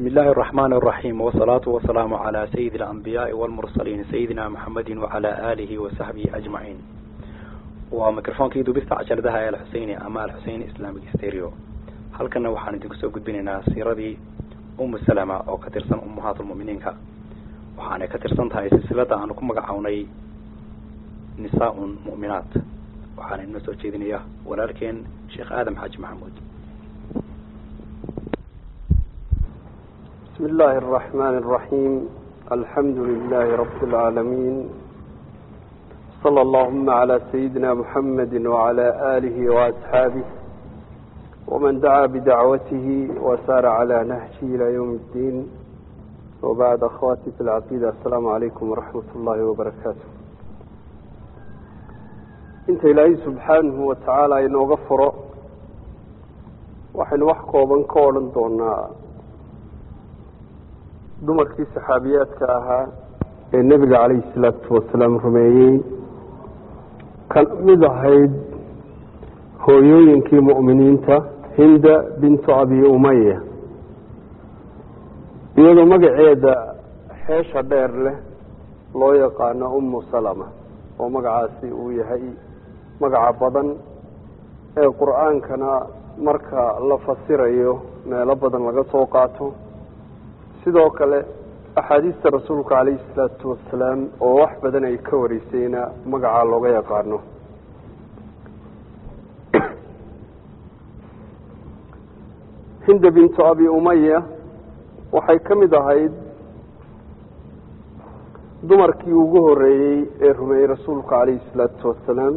بسم الله الرحمن الرحيم والصلاة والسلام على سيد الأنبياء والمرسلين سيدنا محمد وعلى آله وصحبه أجمعين وميكروفون كيدو بيستا عشردها الحسين أما الحسين إسلامي ستيريو halkana waxaan idinku soo gudbinaynaa siiradii umu salama oo ka tirsan ummahaatulmu'miniinka waxaanay ka tirsan tahay silsilada aanu ku magacawnay nisaa-un mu'minaat waxaana inoo soo jeedinaya walaalkeen sheekh aadam xaaji maxamuud بسم الله الرحمن الرحيم الحمد لله رب العالمين صلى اللهم على سيدنا محمد وعلى آله وأصحابه ومن دعا بدعوته وسار على نهجه إلى يوم الدين وبعد أخواتي في العقيدة السلام عليكم ورحمة الله وبركاته انت إلهي سبحانه وتعالى إنه غفر وحن وحكو بنكولا دونا dumarkii saxaabiyaadka ahaa ee nebiga calayhi salaatu wasalaam rumeeyey kan mid ahayd hooyooyinkii mu'miniinta hinda bintu abi umaya iyadoo magaceeda xeesha dheer leh loo yaqaano ummu salama oo magacaasi uu yahay magaca badan ee qur-aankana marka la fasirayo meelo badan laga soo qaato sidoo kale axaadiista rasuulka calayhi salaatu wasalaam oo wax badan ay ka wareysayna magacaa looga yaqaano hinda bintu abi umaya waxay ka mid ahayd dumarkii ugu horeeyey ee rumeeyey rasuulka calayhi salaatu wasalaam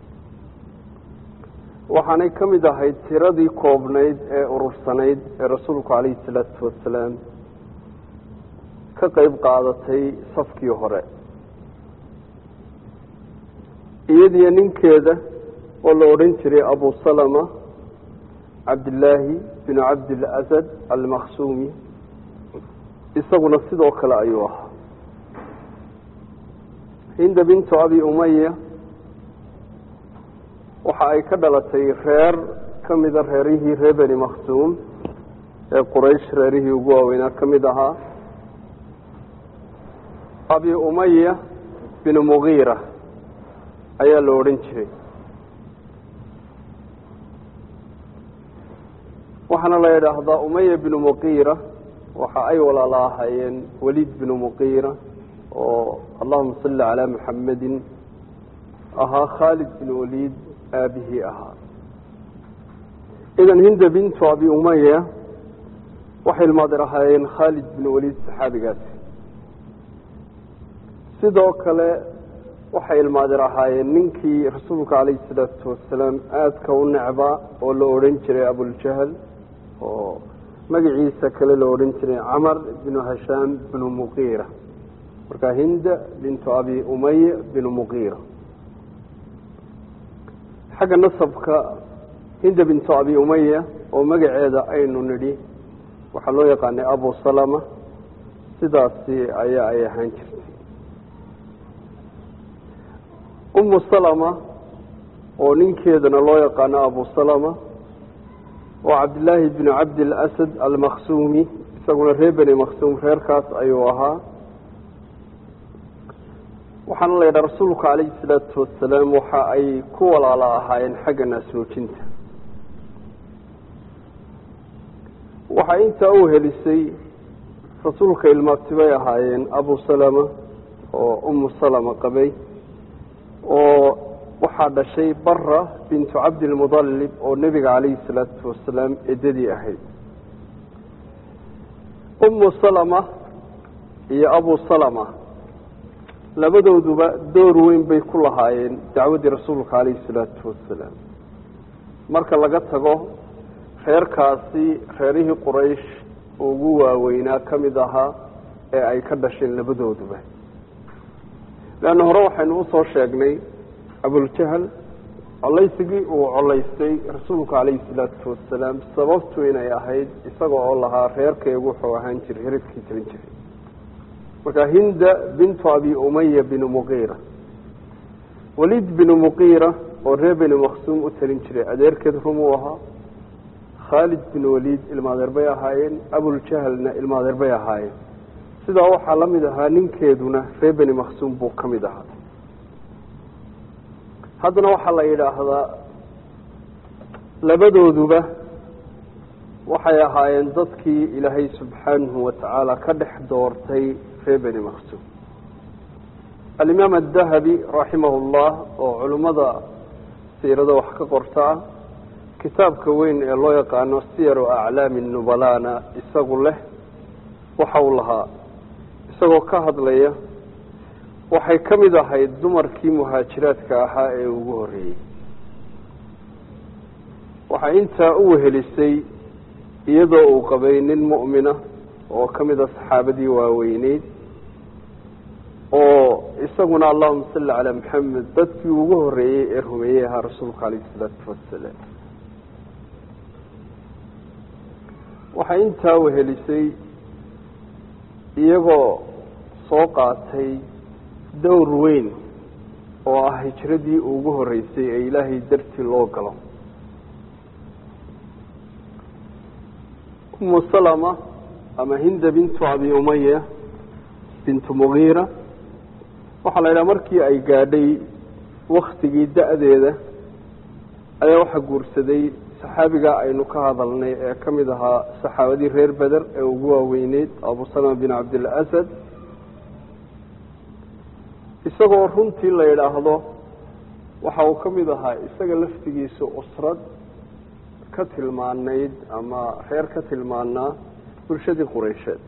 waxaanay ka mid ahayd tiradii koobnayd ee urursanayd ee rasuulku calayhi salaatu wasalaam ka qeyb qaadatay safkii hore iyadiyo ninkeeda oo la odhan jiray abu salama cabdillaahi binu cabdilasad almakhsuumi isaguna sidoo kale ayuu ahaa hinda bintu abi umaya waxa ay ka dhalatay reer ka mida reerihii reer beni makhsuum ee quraysh reerihii ugu waaweynaa ka mid ahaa abi umaya binu mugiira ayaa la odhan jiray waxaana la yidhaahdaa umaya binu muqiira waxa ay walaala ahaayeen waliid binu muqiira oo allahuma salli calaa muxamedin ahaa khaalid bin waliid aabihii ahaa idan hinda bintu abi umaya waxay ilmaadir ahaayeen khaalid bin waliid saxaabigaasi sidoo kale waxay ilmaadir ahaayeen ninkii rasuulka calayhi salaatu wasalaam aadka u necbaa oo la odhan jiray abuljahl oo magaciisa kale la odhan jiray camar binu hashaam binu muqiira marka hinda bintu abi umaya binu muqiira xagga nasabka hinda bintu abi umaya oo magaceeda aynu nidhi waxaa loo yaqaanay abu salama sidaasi ayaa ay ahaan jirtay umu salama oo ninkeedana loo yaqaano abu salama oo cabdillaahi binu cabdilasad almakhsuumi isaguna reer beni makhsuum reerkaas ayuu ahaa waxaana la yidhaha rasuulku calayhi salaatu wasalaam waxa ay ku walaala ahaayeen xagga naasnuujinta waxaa intaa u helisay rasuulka ilmaabtibay ahaayeen abu salama oo umu salama qabay oo waxaa dhashay bara bintu cabdilmudalib oo nebiga calayhi salaatu wasalaam eddadii ahayd umu salama iyo abu salama labadooduba door weyn bay ku lahaayeen dacwaddii rasuulka calayhi salaatu wasalaam marka laga tago reerkaasi reerihii quraysh ugu waaweynaa ka mid ahaa ee ay ka dhasheen labadooduba leanna hore waxaynu usoo sheegnay abuljahl collaysigii uu colaystay rasuulku calayhi salaatu wasalaam sababtu inay ahayd isaga oo lahaa reerkaygu wuxuu ahaan jiray hiridkii talin jiray marka hinda bintu abi umaya binu muqiira waliid binu muqiira oo reer beni makhsuum u talin jiray adeerkeed rum uu ahaa khaalid bin waliid ilmaadeer bay ahaayeen abuljahlna ilmaadeer bay ahaayeen sidaa waxaa la mid ahaa ninkeeduna reer beni maksuum buu ka mid ahaa haddana waxaa la yidhaahdaa labadooduba waxay ahaayeen dadkii ilaahay subxaanahu watacaala ka dhex doortay reer beni maksuum alimaam adahabi raximah llah oo culimmada siirada wax ka qorta ah kitaabka weyn ee loo yaqaano siyaru aclaami nubalana isagu leh waxa uu lahaa isagoo ka hadlaya waxay ka mid ahayd dumarkii muhaajiraadka ahaa ee ugu horreeyey waxay intaa u wehelisay iyadoo uu qabay nin mu'mina oo ka mid a saxaabadii waaweyneyd oo isaguna allahuma salli calaa maxamed dadkii ugu horreeyey ee rumeeyey ahaa rasuulka calayhi isalaatu wasalaam waxay intaa wehelisay iyagoo soo qaatay dowr weyn oo ah hijradii ugu horreysay ee ilaahay dartii loo galo umu salama ama hinda bintu abi umaya bintu mugiira waxaa la yidhaha markii ay gaadhay waktigii da-deeda ayaa waxaa guursaday saxaabigaa aynu ka hadalnay ee ka mid ahaa saxaabadii reer beder ee ugu waaweyneyd abu salama bin cabdilasad isagoo runtii la yidhaahdo waxa uu ka mid ahaa isaga laftigiisa usrad ka tilmaanayd ama reer ka tilmaanaa bulshadii qureysheed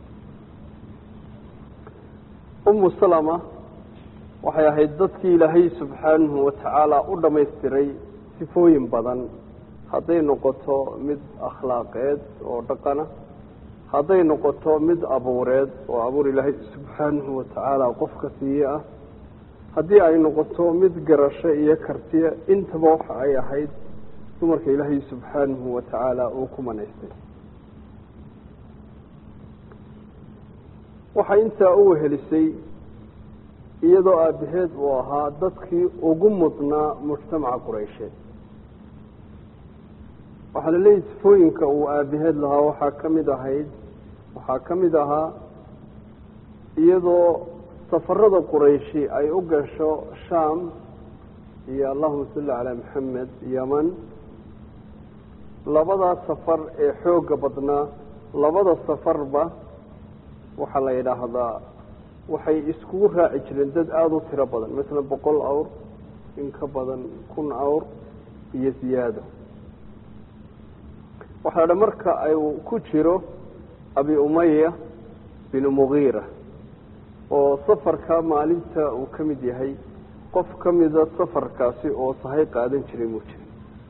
umu salama waxay ahayd dadkii ilaahay subxaanahu watacaala u dhamaystiray sifooyin badan hadday noqoto mid akhlaaqeed oo dhaqana hadday noqoto mid abuureed oo abuur ilaahay subxaanahu watacaala qofka siiye ah haddii ay noqoto mid garasho iyo kartiya intaba waxa ay ahayd dumarka ilaahay subxaanahu watacaala uu ku manaystay waxay intaa u wehelisay iyadoo aabaheed uu ahaa dadkii ugu mudnaa mujtamaca qureysheed waxaa la leeyahy sifooyinka uu aabaheed lahaa waxaa ka mid ahayd waxaa ka mid ahaa iyadoo safarada qurayshi ay u gasho sham iyo allahuma salli calaa maxamed yaman labadaa safar ee xoogga badnaa labada safarba waxaa la yidhaahdaa waxay iskugu raaci jireen dad aada u tiro badan masalan boqol awr in ka badan kun awr iyo ziyaado waxaa dha marka ay ku jiro abi umaya binu mugiira oo safarka maalinta uu ka mid yahay qof ka mida safarkaasi oo sahay qaadan jiray muu jira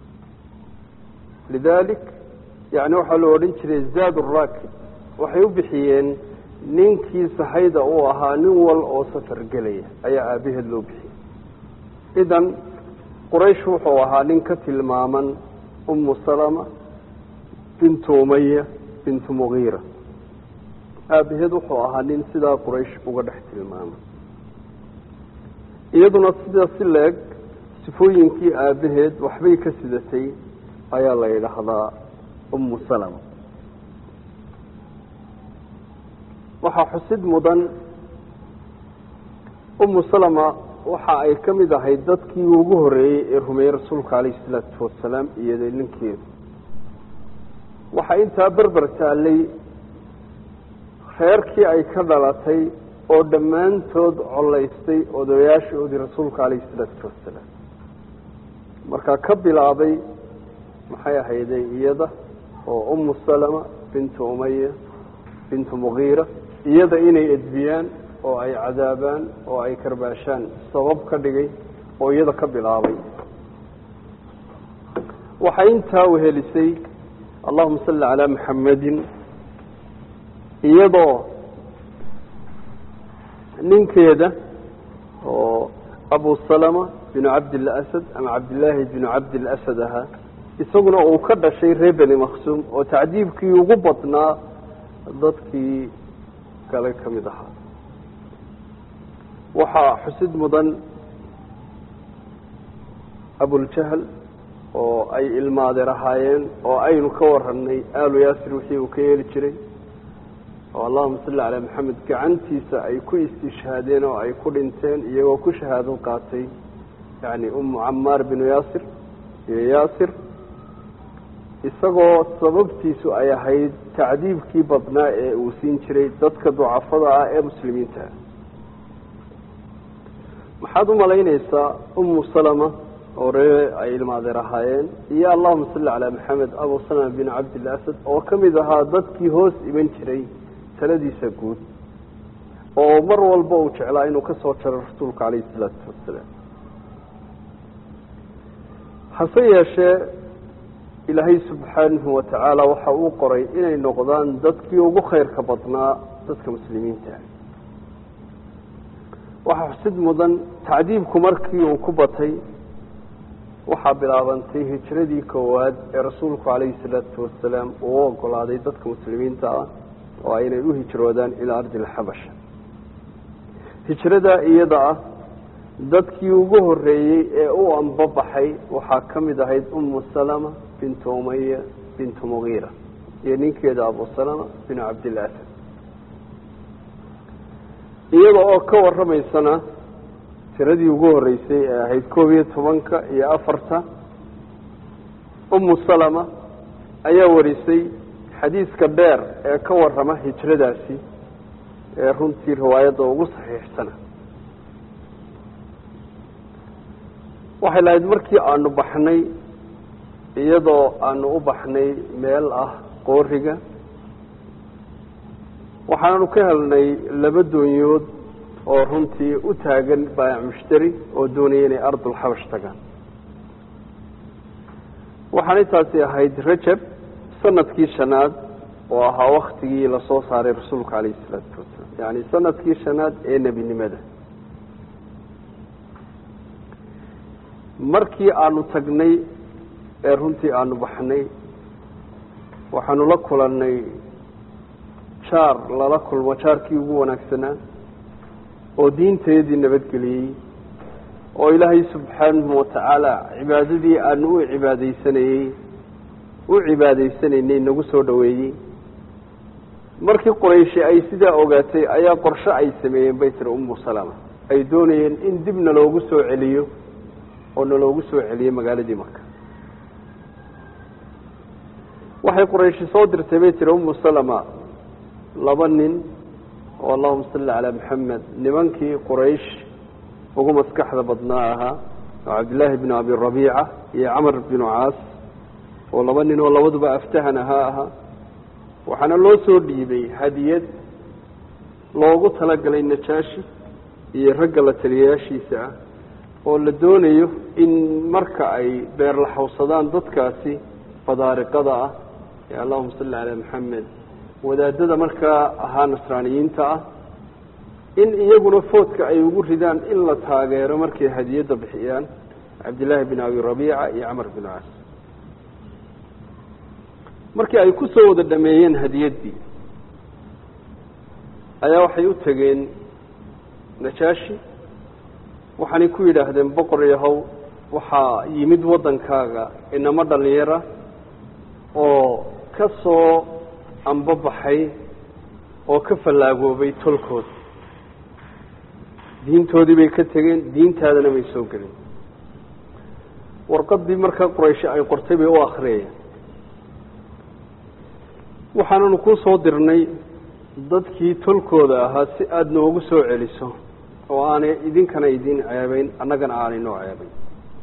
lidalik yani waxaa loo odhan jiray zaad raakib waxay u bixiyeen ninkii sahayda uu ahaa nin wal oo safar gelaya ayaa aabaheed loo bixiyey idan quraysh wuxuu ahaa nin ka tilmaaman umu salama bintu umaya bintu mugiira aabaheed wuxuu ahaa nin sidaa quraysh uga dhex tilmaamay iyaduna sidaa si leeg sifooyinkii aabaheed waxbay ka sidatay ayaa la yidhaahdaa umu salama waxaa xusid mudan umu salama waxa ay ka mid ahayd dadkii ugu horreeyey ee rumeeyey rasuulka calayhi isalaatu wasalaam iyada ninkeedu waxaa intaa berber taallay reerkii ay ka dhalatay oo dhammaantood collaystay odayaashoodii rasuulka calayhi isalaatu wasalaam markaa ka bilaabay maxay ahayday iyada oo umu salama bintu umaya bintu mugiira iyada inay edbiyaan oo ay cadaabaan oo ay karbaashaan sabab ka dhigay oo iyada ka bilaabay waxay intaa wehelisay allahuma salli calaa maxamedin iyadoo ninkeeda oo abu salama binu cabdilla asad ama cabdillaahi binu cabdil asad ahaa isaguna uu ka dhashay reer beni maksuum oo tacdiibkii ugu badnaa dadkii kale ka mid ahaa waxaa xusid mudan abuljahl oo ay ilmaadeer ahaayeen oo aynu ka warannay aalu yaasir wixii uu ka yeeli jiray oo allahuma salli calaa maxamed gacantiisa ay ku istishhaadeen oo ay ku dhinteen iyagoo ku shahaado qaatay yacni umu camaar binu yaasir iyo yaasir isagoo sababtiisu ay ahayd tacdiibkii badnaa ee uu siin jiray dadka ducafada ah ee muslimiinta maxaad u malaynaysaa umu salama oo ree ay ilmaadeer ahaayeen iyo allahuma salli calaa maxamed abu salama bin cabdillah asad oo ka mid ahaa dadkii hoos iman jiray taladiisa guud oo mar walba uu jeclaa inuu ka soo jaro rasuulka calayhi salaatu wasalaam hase yeeshee ilaahay subxaanahu watacaala waxa uu qoray inay noqdaan dadkii ugu khayrka badnaa dadka muslimiinta waxaa xusid mudan tacdiibku markii uu ku batay waxaa bilaabantay hijradii koowaad ee rasuulku calayhi salaatu wasalaam uu u ogolaaday dadka muslimiinta ah oo aynay u hijroodaan ilaa ardi alxabasha hijrada iyada ah dadkii ugu horeeyey ee u ambabaxay waxaa ka mid ahayd umu salama bintu umaya bintu mugiira iyo ninkeeda abu salama binu cabdillah asad iyada oo ka warramaysana tiradii ugu horeysay ee ahayd koob iyo tobanka iyo afarta umu salama ayaa warisay xadiiska dheer ee ka warrama hijradaasi ee runtii riwaayadda ugu saxiixsana waxay lahayd markii aanu baxnay iyadoo aanu u baxnay meel ah qooriga waxaanu ka helnay laba doonyood oo runtii u taagan baayac mushtari oo doonaya inay ardulxabash tagaan waxaanay taasi ahayd rajab sanadkii shanaad oo ahaa waktigii lasoo saaray rasuulka calayhi isalaatu wasalaam yacni sanadkii shanaad ee nebinimada markii aanu tagnay ee runtii aanu baxnay waxaanu la kulannay jaar lala kulmo jaarkii ugu wanaagsanaa oo diinteedii nabadgeliyey oo ilaahay subxaanahu watacaala cibaadadii aanu u cibaadaysanayey u cibaadaysanaynay nagu soo dhoweeyey markii qorayshi ay sidaa ogaatay ayaa qorshe ay sameeyeen bay tiri umu salama ay doonayeen in dib naloogu soo celiyo oo naloogu soo celiyo magaaladii marka waxay qorayshi soo dirtay bay tiri umu salama laba nin oo allahuma salli calaa maxamed nimankii quraysh ugu maskaxda badnaa ahaa oo cabdillaahi binu abi rabiica iyo camar binu caas oo laba nin oo labaduba aftahan ahaa ahaa waxaana loo soo dhiibay hadiyad loogu talagalay najaashi iyo ragga la taliyayaashiisa ah oo la doonayo in marka ay beerlaxawsadaan dadkaasi badaariqada ah ee allahuma salli calaa maxamed wadaadada markaa ahaa nasraaniyiinta ah in iyaguna foodka ay ugu ridaan in la taageero markay hadiyadda bixiyaan cabdillaahi bin abi rabiica iyo camar bin caas markii ay ku soo wada dhameeyeen hadiyaddii ayaa waxay u tegeen najaashi waxaanay ku yidhaahdeen boqor yahow waxaa yimid waddankaaga inamo dhalinyara oo ka soo ambabaxay oo ka fallaagoobay tolkood diintoodii bay ka tegeen diintaadana bay soo gelin warqaddii markaa quraysh ay qortay bay u akriyayeen waxaananu kuu soo dirnay dadkii tolkooda ahaa si aada noogu soo celiso oo aanay idinkana idin ceebayn annagana aanay noo ceebayn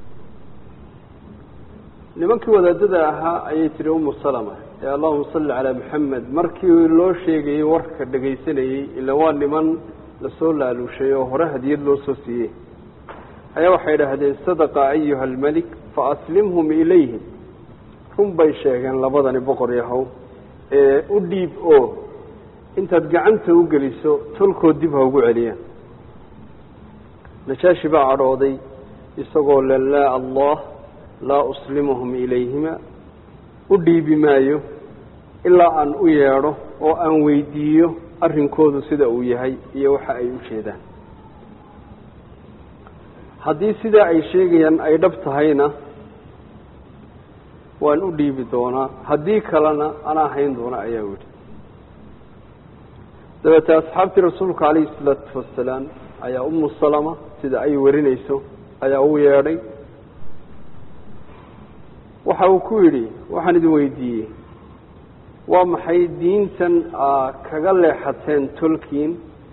nimankii wadaadada ahaa ayay tihi umu salama ee allahuma salli calaa maxamed markii loo sheegayey warka dhegaysanayey ila waa niman lasoo laaluushay oo hore hadiyad loo soo siiyey ayaa waxay idhaahdeen sadaqa ayuha almelik fa aslimhum ilayhim run bay sheegeen labadani boqor yahow ee u dhiib oo intaad gacanta u geliso tolkood dib ha ugu celiyaan najaashi baa cadhooday isagoo le laa allah laa uslimuhum ilayhima u dhiibi maayo ilaa aan u yeedho oo aan weydiiyo arrinkoodu sida uu yahay iyo waxa ay u jeedaan haddii sidaa ay sheegayaan ay dhab tahayna waan u dhiibi doonaa haddii kalena anaa hayn doona ayaa yidhi dabeete asxaabtii rasuulka calayhi salaatu wasalaam ayaa umu salama sida ay warinayso ayaa u yeedhay waxa uu ku yidhi waxaan idin weydiiyey waa maxay diintan aa kaga leexateen tolkiin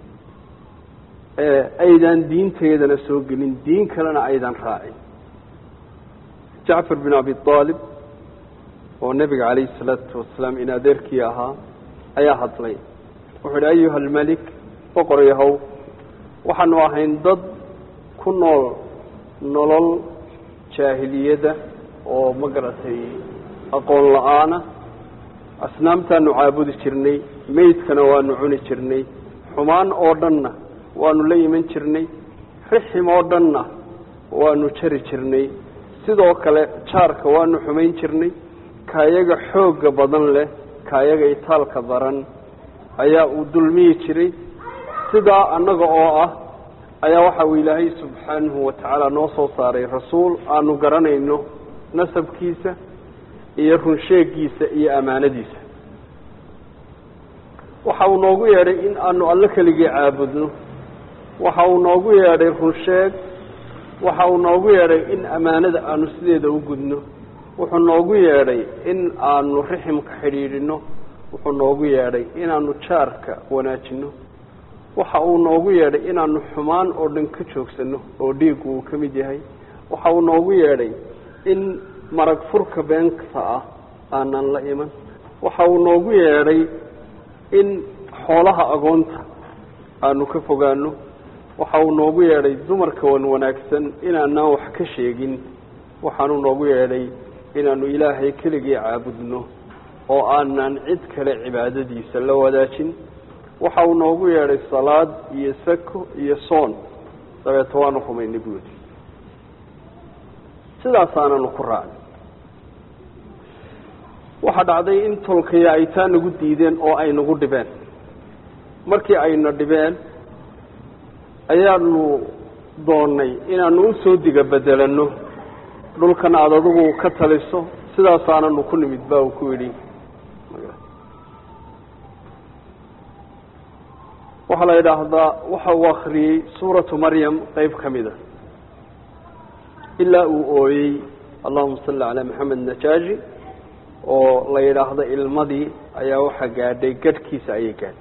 ee aydan diinteedana soo gelin diin kalena aydan raacin jacfar bin abi aalib oo nebiga calayhi salaatu wasalaam in adeerkii ahaa ayaa hadlay wuxuu idhi ayuha almelik boqor yahow waxaanu ahayn dad ku nool nolol jaahiliyada oo ma garatay aqoon la-aana asnaamtaanu caabudi jirnay meydkana waanu cuni jirnay xumaan oo dhanna waanu la iman jirnay rixim oo dhanna waanu jari jirnay sidoo kale jaarka waanu xumayn jirnay kaayaga xoogga badan leh kaayaga itaalka daran ayaa uu dulmiyi jiray sidaa annaga oo ah ayaa waxa uu ilaahay subxaanahu watacaala noo soo saaray rasuul aanu garanayno nasabkiisa iyo runsheegiisa iyo ammaanadiisa waxa uu noogu yeedhay in aanu alle keligii caabudno waxa uu noogu yeedhay runsheeg waxa uu noogu yeedhay in ammaanada aanu sideeda u gudno wuxuu noogu yeedhay in aanu riximka xidhiidhino wuxuu noogu yeedhay inaanu jaarka wanaajino waxa uu noogu yeedhay inaanu xumaan oo dhan ka joogsano oo dhiiggu uu ka mid yahay waxa uu noogu yeedhay in marag furka beenta ah aanan la iman waxa uu noogu yeedhay in xoolaha agoonta aanu ka fogaano waxa uu noogu yeedhay dumarka wan wanaagsan inaanaan wax ka sheegin waxaanu noogu yeedhay inaanu ilaahay keligii caabudno oo aanan cid kale cibaadadiisa la wadaajin waxa uu noogu yeedhay salaad iyo sako iyo soon dabeeto waanu rumaynay buudi sidaasaananu ku raacnay waxaa dhacday in tolkaya ay taa nagu diideen oo ay nagu dhibeen markii ayna dhibeen ayaanu doonnay inaanu usoo diga bedelano dhulkan aada adigu ka taliso sidaasaananu ku nimid ba uu ku yidhi waxaa la yidhaahdaa waxa uu akriyey suuratu maryam qeyb ka mida ilaa uu ooyey allahuma salli calaa maxamed najaaji oo la yidhaahdo ilmadii ayaa waxaa gaadhay gadhkiisa ayay gaadhay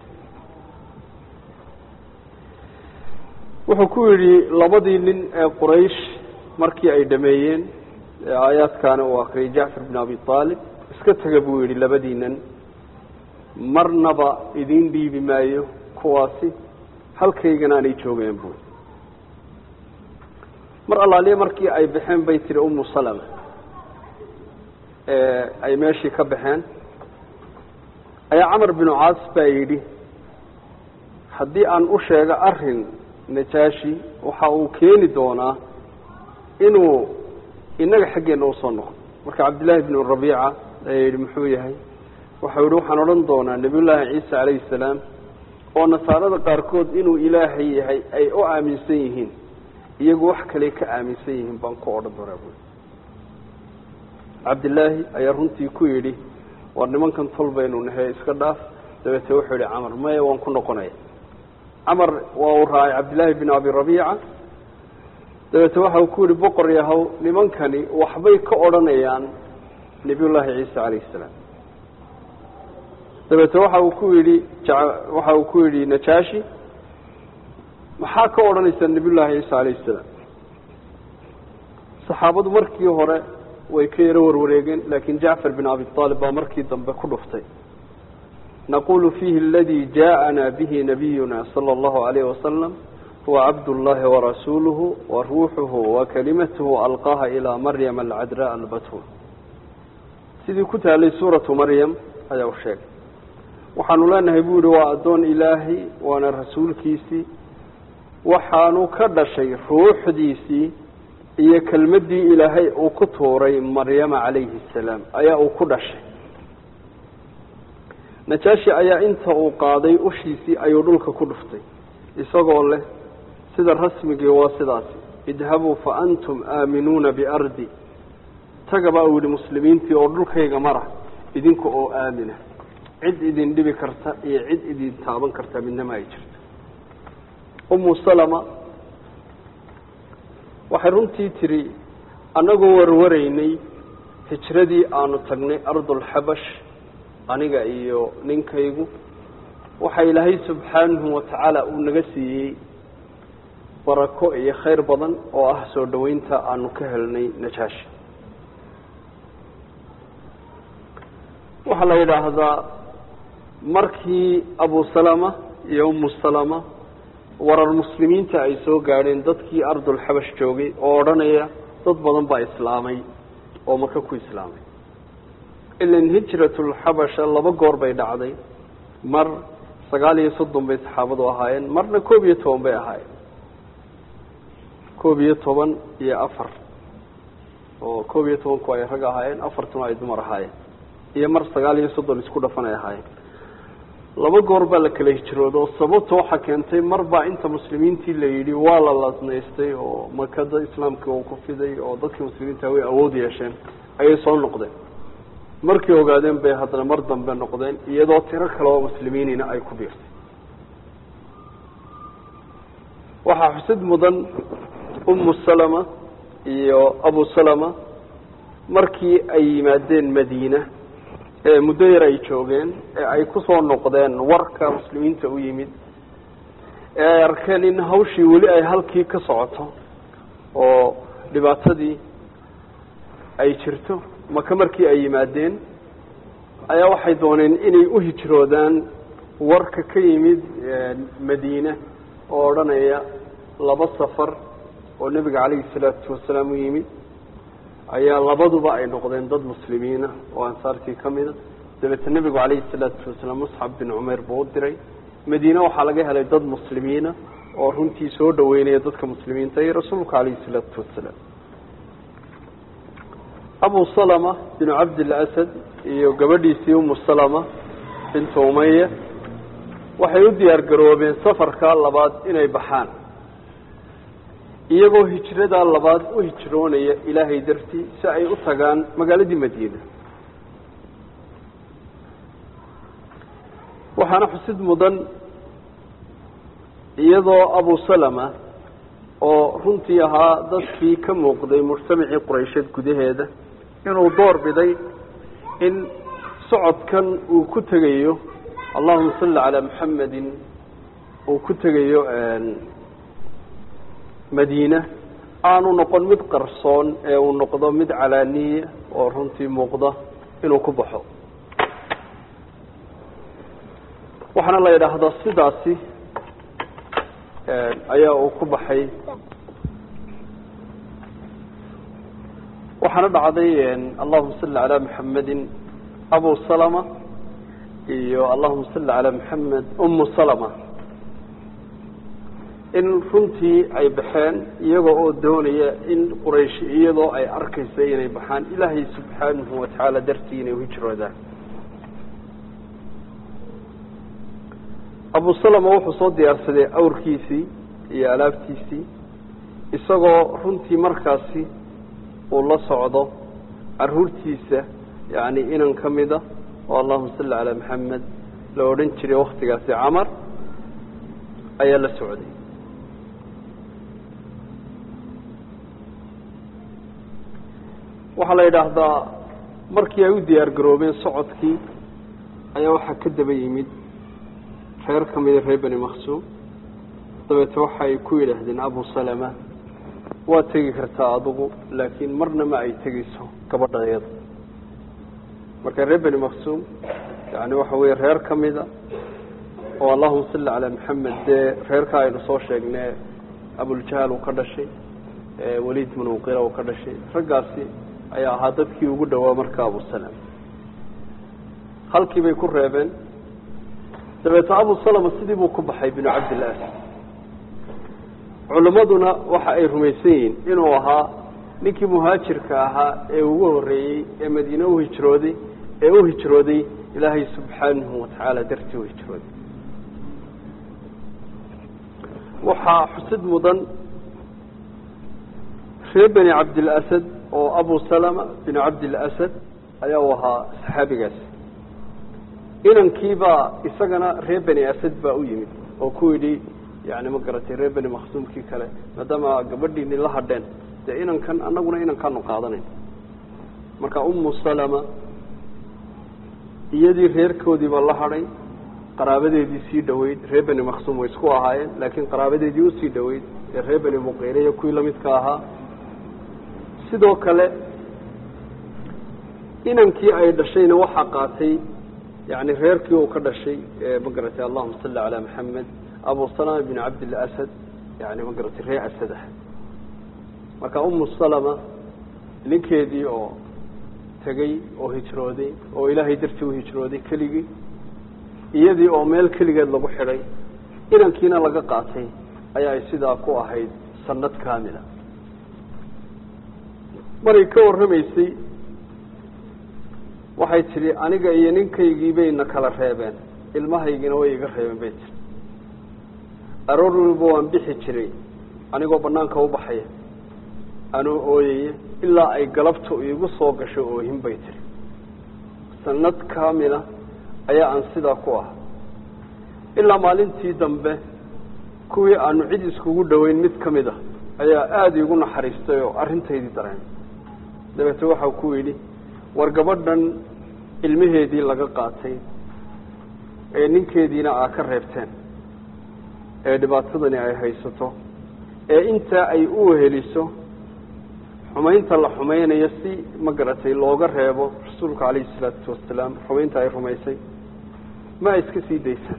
wuxuu ku yidhi labadii nin ee quraysh markii ay dhameeyeen ee aayaadkaana uu akriyay jacfar bin abi aalib iska tega buu yidhi labadiinan marnaba idiin dhiibi maayo kuwaasi halkaygana aanay joogeen buui mar allaaliye markii ay baxeen bay tiri umu salama ay meeshii ka baxeen ayaa camar binu caas baa yidhi haddii aan u sheego arin najaashi waxa uu keeni doonaa inuu inaga xaggeena usoo noqdo marka cabdillaahi bnu rabiica ayaa yidhi muxuu yahay waxau yihi waxaan odhan doonaa nebiyullaahi ciisa calayhi salaam oo nasaarada qaarkood inuu ilaahay yahay ay u aaminsan yihiin iyagu wax kale ka aaminsan yihiin baan ku odhan doonaa buui cabdillaahi ayaa runtii ku yidhi war nimankan tol baynu nahay iska dhaaf dabeete wuxuu yihi camar maya waan ku noqonaya camar waa uu raacay cabdillaahi bin abi rabiica dabeete waxa uu ku yihi boqor yahow nimankani waxbay ka odhanayaan nebiyullaahi ciisa calayhi salaam dabeete waxa uu ku yidhi waxa uu ku yidhi najaashi maxaa ka odhanaysaa nebiyullaahi ciisa calayhi salaam saxaabadu markii hore way ka yaro warwareegeen laakiin jacfar bin abi aalib baa markii dambe ku dhuftay naqulu fiihi aladii jaaءana bihi nabiyuna sala allahu alayh wasalam huwa cabdullahi warasuuluhu wa ruuxuhu wa kalimatuhu alqaaha ilaa maryama alcadraa albatul sidii ku taalay suuratu maryam ayaa u sheegay waxaanu leenahay buu yihi waa addoon ilaahay waana rasuulkiisii waxaanu ka dhashay ruuxdiisii iyo kelmaddii ilaahay uu ku tuuray maryama calayhi asalaam ayaa uu ku dhashay najaashi ayaa inta uu qaaday ushiisii ayuu dhulka ku dhuftay isagoo leh sida rasmigii waa sidaasi idhabuu fa antum aaminuuna biardi tagaba uu yihi muslimiintii oo dhulkayga mara idinka oo aamina cid idin dhibi karta iyo cid idin taaban karta midnama ay jirto umu salama waxay runtii tiri annagoo warwaraynay hijradii aanu tagnay ardulxabash aniga iyo ninkaygu waxa ilaahay subxaanahu watacaala uu naga siiyey barako iyo khayr badan oo ah soo dhoweynta aanu ka helnay najaashi waxaa la yidhaahdaa markii abu salama iyo umu salama warar muslimiinta ay soo gaadheen dadkii ardulxabash joogay oo odhanaya dad badan baa islaamay oo maka ku islaamay ilan hijratulxabasha laba goor bay dhacday mar sagaal iyo soddon bay saxaabadu ahaayeen marna koob iyo toban bay ahaayeen koob iyo toban iyo afar oo koob iyo tobanku ay rag ahaayeen afartuna ay dumar ahaayeen iyo mar sagaal iyo soddon isku dhafan ay ahaayeen laba goor baa la kala hijrooda oo sababta waxaa keentay mar baa inta muslimiintii la yidhi waa la lasnaystay oo makada islaamkii uu ku fiday oo dadkii muslimiinta way awood yeesheen ayay soo noqdeen markay ogaadeen bay haddana mar dambe noqdeen iyadoo tiro kale oo muslimiinina ay ku biirtay waxaa xusid mudan umu salama iyo abu salama markii ay yimaadeen madiina ee muddo yar ay joogeen ee ay kusoo noqdeen warka muslimiinta u yimid ee ay arkeen in hawshii weli ay halkii ka socoto oo dhibaatadii ay jirto maka markii ay yimaadeen ayaa waxay dooneen inay u hijroodaan warka ka yimid madiine oo odhanaya laba safar oo nebiga calayhi salaatu wasalaam u yimid ayaa labaduba ay noqdeen dad muslimiina oo ansaartii ka mida dabeetna nebigu calayhi salaatu wasalaam musxab bin cumeer buu u diray madiine waxaa laga helay dad muslimiina oo runtii soo dhaweynaya dadka muslimiinta iyo rasuulka calayhi salaatu wasalaam abu salama binu cabdilasad iyo gabadhiisii umu salama bintu umaya waxay u diyaar garoobeen safarka labaad inay baxaan iyagoo hijradaa labaad u hijroonaya ilaahay dartii si ay u tagaan magaaladii madiina waxaana xusid mudan iyadoo abu salama oo runtii ahaa dadkii ka muuqday mujtamacii quraysheed gudaheeda inuu door biday in socodkan uu ku tegayo allahuma salli calaa maxamedin uu ku tegayo madiina aanu noqon mid qarsoon ee uu noqdo mid calaaniya oo runtii muuqda inuu ku baxo waxaana la yidhaahdaa sidaasi ayaa uu ku baxay waxaana dhacday allahuma salli calaa maxamedin abu salama iyo allahuma salli calaa maxamed umu salama in runtii ay baxeen iyagoo oo doonaya in quraysh iyadoo ay arkaysa inay baxaan ilaahay subxaanahu watacaala dartii inay uhijroodaan abu salama wuxuu soo diyaarsaday awrkiisii iyo alaabtiisii isagoo runtii markaasi uu la socdo caruurtiisa yani inan ka mida oo allahuma salli calaa maxamed la odhan jiray waktigaasi camar ayaa la socday waxaa la yidhaahdaa markii ay u diyaar garoobeen socodkii ayaa waxaa ka daba yimid reer ka mida reer beni maksuum dabeete waxa ay ku yidhaahdeen abu salama waa tegi kartaa adigu laakiin marna ma ay tegeyso gabadhayada marka reer beni maksuum yani waxa weeye reer ka mida oo allahuma salli calaa maxamed dee reerka aynu soo sheegnay abuljahaal uu ka dhashay waliid bin muqira uu ka dhashay raggaasi ayaa ahaa dadkii ugu dhowaa marka abu salama halkii bay ku reebeen dabeete abu salama sidii buu ku baxay binu cabdillaah culimmaduna waxa ay rumaysan yihiin inuu ahaa ninkii muhaajirka ahaa ee ugu horreeyey ee madiine u hijrooday ee u hijrooday ilaahay subxaanahu watacaala dartii u hijrooday waxaa xusid mudan reer beni cabdilasad oo abu salama bin cabdilasad ayaa u ahaa saxaabigaas inankiibaa isagana reer beni asad baa u yimid oo ku yidhi yani ma garatay reer beni makhsuumkii kale maadaama gabadhiini la hadheen dee inankan anaguna inankaanu qaadanayn marka umu salama iyadii reerkoodiiba la hadhay qaraabadeedii sii dhoweyd reer beni makhsuum way isku ahaayeen laakiin qaraabadeedii usii dhoweyd ee reer beni muqeyre iyo kuwii lamidka ahaa sidoo kale inankii ay dhashayna waxaa qaatay yani reerkii uu ka dhashay ma garatay allahuma salli calaa maxamed abu salama bin cabdilasad yani ma garatay reer asad ah marka umu salama ninkeedii oo tegey oo hijrooday oo ilaahay dartii u hijrooday keligii iyadii oo meel keligeed lagu xidhay inankiina laga qaatay ayaa ay sidaa ku ahayd sanad kaamila maray ka warramaysay waxay tidhi aniga iyo ninkaygii bayna kala reebeen ilmahaygiina way iga reebeen bay tiri aroor waliba waan bixi jiray anigoo banaanka u baxaya anoo ooyaya ilaa ay galabta iigu soo gasho oohin bay tiri sanad kaamila ayaa aan sidaa ku ah ilaa maalintii dambe kuwii aanu cid iskugu dhoweyn mid ka mid a ayaa aada iigu naxariistay oo arrintaydii dareen dabeete waxau ku yidhi war gabadhan ilmaheedii laga qaatay ee ninkeediina aa ka reebteen ee dhibaatadani ay haysato ee intaa ay u weheliso xumaynta la xumaynayo si ma garatay looga reebo rasuulka calayhi salaatu wasalaam xumaynta ay rumaysay ma ay iska sii daysaan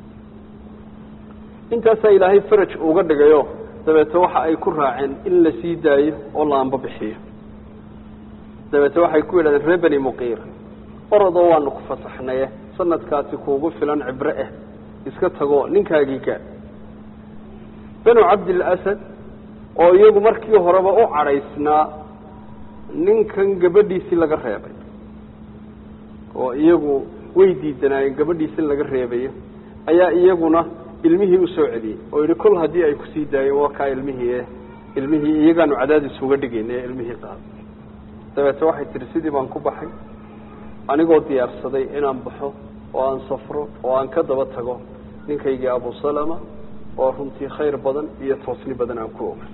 intaasaa ilaahay faraj uga dhigayo dabeete waxa ay ku raaceen in la sii daayo oo la anba bixiyo dabeete waxay ku yidhahdeen reer beni muqiir orodoo waanu ku fasaxnaye sanadkaasi kuugu filan cibre ah iska tago ninkaagii gaa benu cabdilasad oo iyagu markii horeba u cadhaysnaa ninkan gabadhiisii laga reebay oo iyagu way diidanaayeen gabadhiisi laga reebayo ayaa iyaguna ilmihii usoo celiyey oo yihi kol haddii ay kusii daayeen waa kaa ilmihii ilmihii iyagaanu cadaadis uga dhigayna ee ilmihii qaada dabeete waxay tihi sidii baan ku baxay anigoo diyaarsaday inaan baxo oo aan safro oo aan ka daba tago ninkaygii abu salama oo runtii khayr badan iyo toosni badan aan ku ogay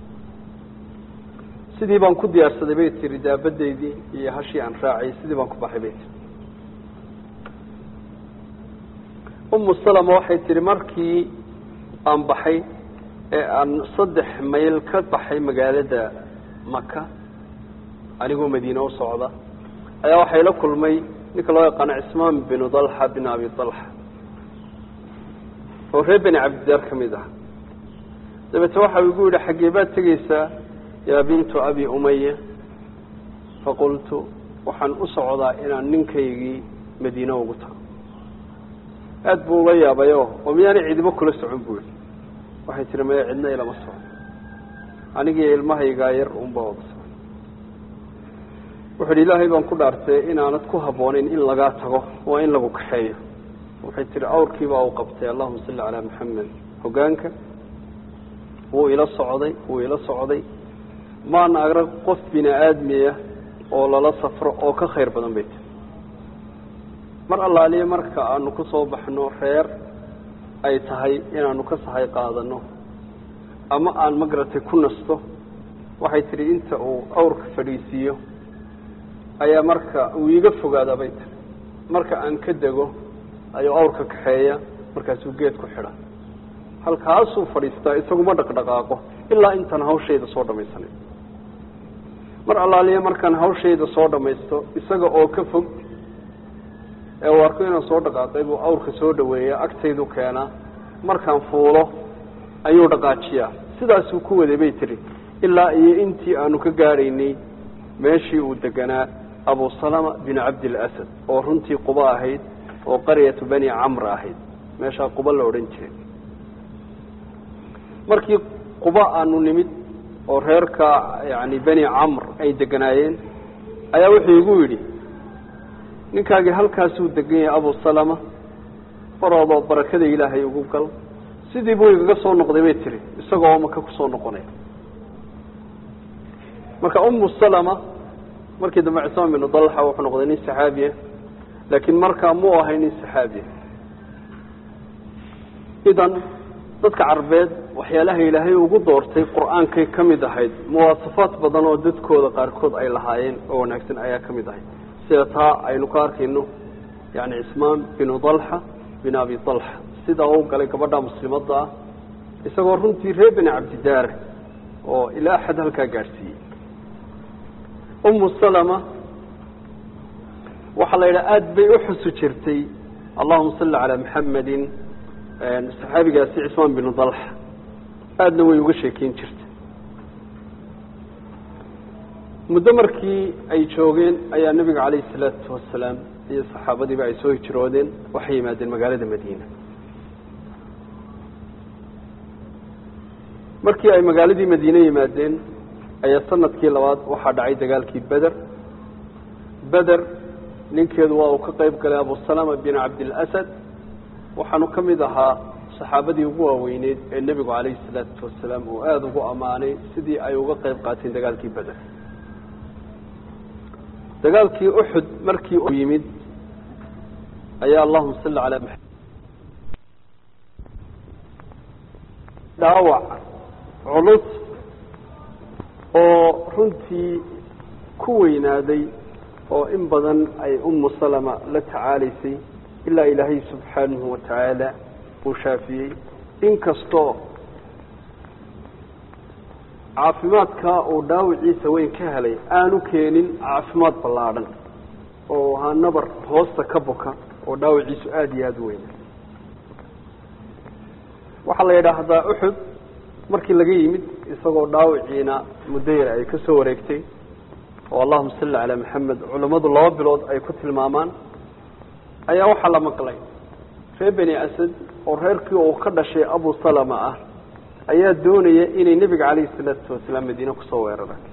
sidii baan ku diyaarsaday bay tihi daabadaydii iyo hashii aan raacayy sidii baan ku baxay bay tihi umu salama waxay tihi markii aan baxay ee aan saddex mayl ka baxay magaalada maka anigoo madiine u socda ayaa waxay la kulmay ninka loo yaqaano cismaan binu dalxa bin abi dalxa oo reer beni cabdidaar ka mid ah dabeete waxa igu yidhi xaggee baad tegeysaa yaa bintu abi umaya faqultu waxaan u socdaa inaan ninkaygii madiine ugu tago aada buu ula yaabayo oo miyaanay cidibo kula socon buu yihi waxay tihi maya cidna ilama socon anigii ilmahaygaa yar unba wada socon wuxu uhi ilaahay baan ku dhaartay inaanad ku habboonayn in lagaa tago waa in lagu kaxeeyo waxay tihi awrkiibaa uu qabtay allahuma salli calaa maxamed hogaanka wuu ila socday wuu ila socday maana arag qof bini aadmiya oo lala safro oo ka khayr badan bay tiri mar allaaliya marka aanu ku soo baxno reer ay tahay inaanu ka sahay qaadano ama aan magaratay ku nasto waxay tihi inta uu awrka fadhiisiiyo ayaa marka uu iiga fogaadaa bay tiri marka aan ka dego ayuu awrka kaxeeya markaasuu geed ku xidha halkaasuu fadhiistaa isaguma dhaqdhaqaaqo ilaa intaan hawshayda soo dhamaysanay mar allaaliya markaan hawshayda soo dhamaysto isaga oo ka fog ee uu arko inaan soo dhaqaaqay buu awrka soo dhaweeya agtaydu keenaa markaan fuulo ayuu dhaqaajiyaa sidaasuu ku waday bay tiri ilaa iyo intii aanu ka gaadhaynay meeshii uu deganaa abu salama bin cabdilasad oo runtii quba ahayd oo qaryatu bani camr ahayd meeshaa quba la odhan jiray markii quba aanu nimid oo reerka yani bani camr ay deganaayeen ayaa wuxuu igu yidhi ninkaagii halkaasuu degan yahay abu salama faroodoo barakada ilaahay ugu gal sidii buu igaga soo noqday bay tiri isagoo maka kusoo noqonaya marka umu salama markii dambe cismaan binu dalxa wuxuu noqday nin saxaabiya laakiin markaa muu ahay nin saxaabiya idan dadka carbeed waxyaalaha ilaahay ugu doortay qur-aankay ka mid ahayd muwaasafaad badan oo dadkooda qaarkood ay lahaayeen oo wanaagsan ayaa ka mid ahayd sida taa aynu ka arkayno yani cismaan binu dalxa bin abi dalxa sidaa u galay gabadha muslimadda ah isagoo runtii reer beni cabdidaare oo ilaa xad halkaa gaadhsiiyey umu salama waxaa la yidhaha aada bay u xusu jirtay allahuma salli calaa maxamedin saxaabigaasi cismaan binu dalxa aadna way uga sheekeyn jirtay muddo markii ay joogeen ayaa nebiga calayhi salaatu wasalaam iyo saxaabadiiba ay soo hijroodeen waxay yimaadeen magaalada madiina markii ay magaaladii madiine yimaadeen ayaa sanadkii labaad waxaa dhacay dagaalkii beder beder ninkeedu waa uu ka qayb galay abusalama bin cabdilasad waxaanu ka mid ahaa saxaabadii ugu waaweyneyd ee nebigu calayhi salaatu wasalaam uu aada ugu ammaanay sidii ay uga qayb qaateen dagaalkii beder dagaalkii uxud markii u yimid ayaa allahuma salli calaa maxamed dhaawac culus oo runtii ku weynaaday oo in badan ay umu salama la tacaalaysay ilaa ilaahay subxaanahu watacaala uu shaafiyey inkastoo caafimaadka uu dhaawiciisa weyn ka helay aanu keenin caafimaad ballaadhan oo ahaa nabar hoosta ka buka oo dhaawiciisu aada iyo aada u weyna waxaa la yidhaahdaa uxud markii laga yimid isagoo dhaawiciina muddo yar ay ka soo wareegtay oo allahuma salli calaa maxamed culammadu laba bilood ay ku tilmaamaan ayaa waxaa la maqlay reer beni asad oo reerkii uu ka dhashay abu salama ah ayaa doonaya inay nebiga calayhi salaatu wasalaam madiine kusoo weeraraan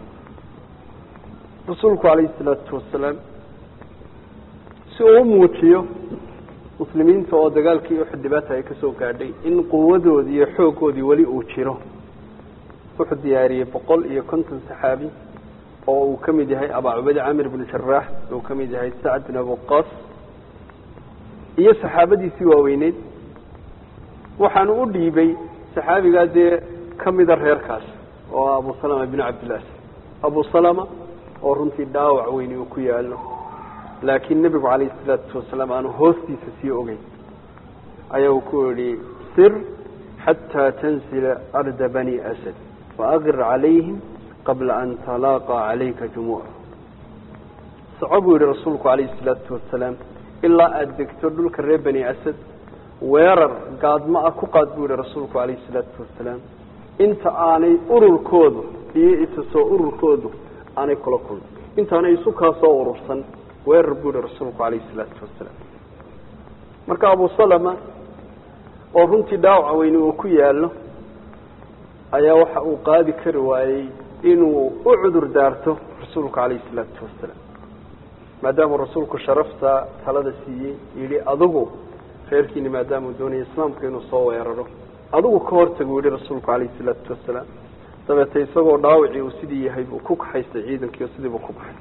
rasuulku calayhi salaatu wasalaam si uu u muujiyo muslimiinta oo dagaalkii uxud dhibaata ay ka soo gaadhay in quwadoodii iyo xooggoodii weli uu jiro wuxuu diyaariyey boqol iyo konton saxaabi oo uu ka mid yahay abaa cubayde camir bnu jaraax uu ka mid yahay sacd bin abuqas iyo saxaabadiisii waaweyneyd waxaanu u dhiibay saxaabigaa dee ka mida reerkaas oo abu salama bin cabdillaas abu salama oo runtii dhaawac weyni uu ku yaalo laakiin nebigu calayhi salaatu wasalaam aanu hoostiisa sii ogeyn ayaa uu ku yihi sir xataa tansila arda bani asad faaqir calayhim qabla an talaaqa calayka jumuuc soco buu yihi rasuulku calayhi salaatu wasalaam ilaa aada degto dhulka reer bani asad weerar gaadmo ah ku qaad buu yihi rasuulku calayhi salaatu wasalaam inta aanay ururkoodu iyo isa soo ururkoodu aanay kula kulmin intaanay isu kaa soo urursan weerar buu yihi rasuulku calayhi salaatu wasalaam marka abu salama oo runtii dhaawaca weyni uu ku yaallo ayaa waxa uu qaadi kari waayey inuu u cudur daarto rasuulku calayhi salaatu wasalaam maadaamuu rasuulku sharafta talada siiyey yidhi adigu reerkiini maadaamuu doonaya islaamka inuu soo weeraro adigu ka hortag uu yihi rasuulku calayhi salaatu wasalaam dabeete isagoo dhaawacii uu sidii yahay buu ku kaxaystay ciidankii oo sidii buu ku baxay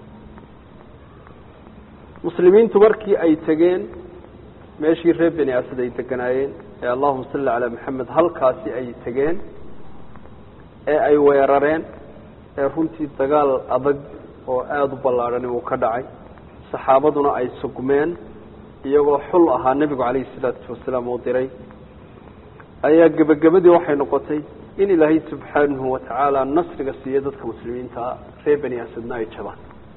muslimiintu markii ay tegeen meeshii reer beni asad ay deganaayeen ee allahuma salli calaa maxamed halkaasi ay tegeen ee ay weerareen ee runtii dagaal adag oo aada u ballaadhani uu ka dhacay saxaabaduna ay sugmeen iyagoo xul ahaa nebigu calayhi salaatu wasalaam uu diray ayaa gebagabadii waxay noqotay in ilaahay subxaanahu watacaala nasriga siiyo dadka muslimiintaa reer beni asadna ay jabaan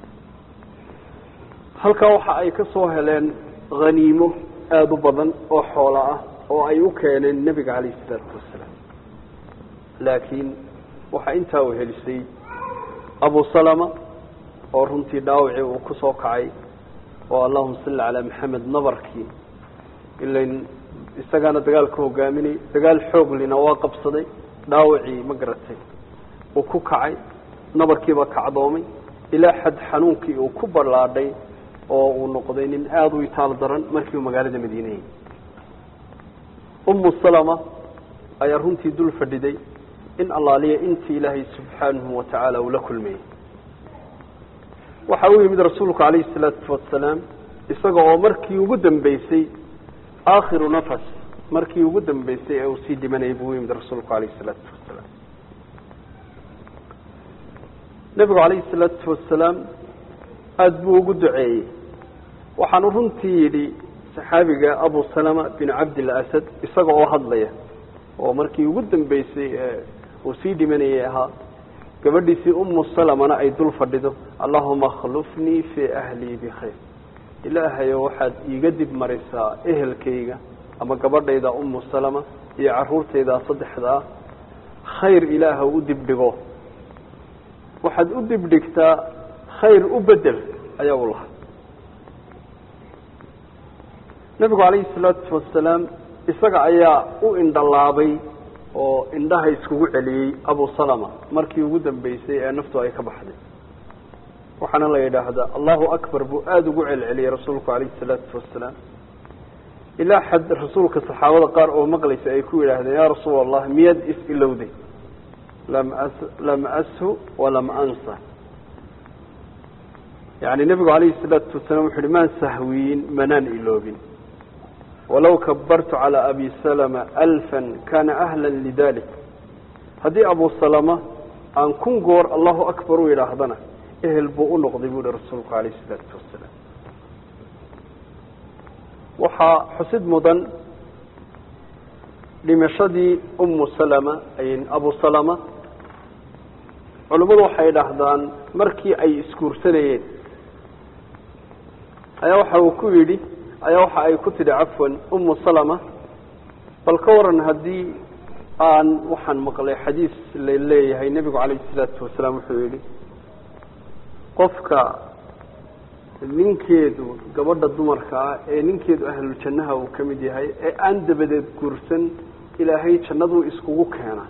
halkaa waxa ay ka soo heleen haniimo aada u badan oo xoolo ah oo ay u keeneen nebiga calayhi salaatu wasalaam laakiin waxaa intaa u helisay abu salama oo runtii dhaawacii uu ku soo kacay oo allahuma salli calaa maxamed nabarkii ilain isagaana dagaalka hogaaminay dagaal xooglina waa qabsaday dhaawacii ma garatay uu ku kacay nabarkiiba kacdoomay ilaa xad xanuunkii uu ku ballaadhay oo uu noqday nin aada u itaal daran markii uu magaalada madiinayay umu salama ayaa runtii dul fadhiday in allaaliya intii ilaahay subxaanahu watacaala uu la kulmayey waxa uu yimid rasuulku calayhi salaatu wasalaam isaga oo markii ugu dambeysay aakhiru nafas markii ugu dambeysay ee uu sii dhimanayay buu u yimid rasuulku calayhi salaatu wasalaam nebigu calayhi salaatu wasalaam aada buu ugu duceeyey waxaanu runtii yidhi saxaabiga abu salama bin cabdil asad isaga oo hadlaya oo markii ugu dambeysay ee uu sii dhimanayay ahaa gabadhiisii umu salamana ay dul fadhido allahuma akhlufnii fii ahlii bikhayr ilaahayo waxaad iiga dib marisaa ehelkayga ama gabadhayda umu salama iyo caruurtayda saddexda ah khayr ilaaha u dibdhigo waxaad u dibdhigtaa khayr u bedel ayaa u lahaa nebigu calayhi salaatu wasalaam isaga ayaa u indhalaabay oo indhaha iskugu celiyey abu salama markii ugu dambeysay ee naftu ay ka baxday waxaana la yidhaahdaa allahu akbar buu aada ugu celceliyey rasuulku calayhi salaatu wasalaam ilaa xad rasuulka saxaabada qaar oo maqlaysa ay ku yidhaahdeen yaa rasuul allah miyaad is-ilowday lam as lam ashu walam ansa yani nebigu calayhi salaatu wasalaam wuxu uhi maan sahwiyin manaan iloobin walow kabartu calى abi salama alfan kana ahla lidalik haddii abu salama aan kun goor allahu akbar u yidhaahdana ehel buu u noqday buu hi rasuulku calayh isalaatu wasalaam waxaa xusid mudan dhimashadii umu salama abu salama culimmadu waxay idhaahdaan markii ay isguursanayeen ayaa waxa uu ku yidhi ayaa waxa ay ku tidhi cafwan umu salama bal ka waran haddii aan waxaan maqlay xadiis la leeyahay nebigu calayhi salaatu wasalaam wuxuu yidhi qofka ninkeedu gabadha dumarka ah ee ninkeedu ahluljannaha uu ka mid yahay ee aan dabadeed guursan ilaahay jannaduu iskugu keena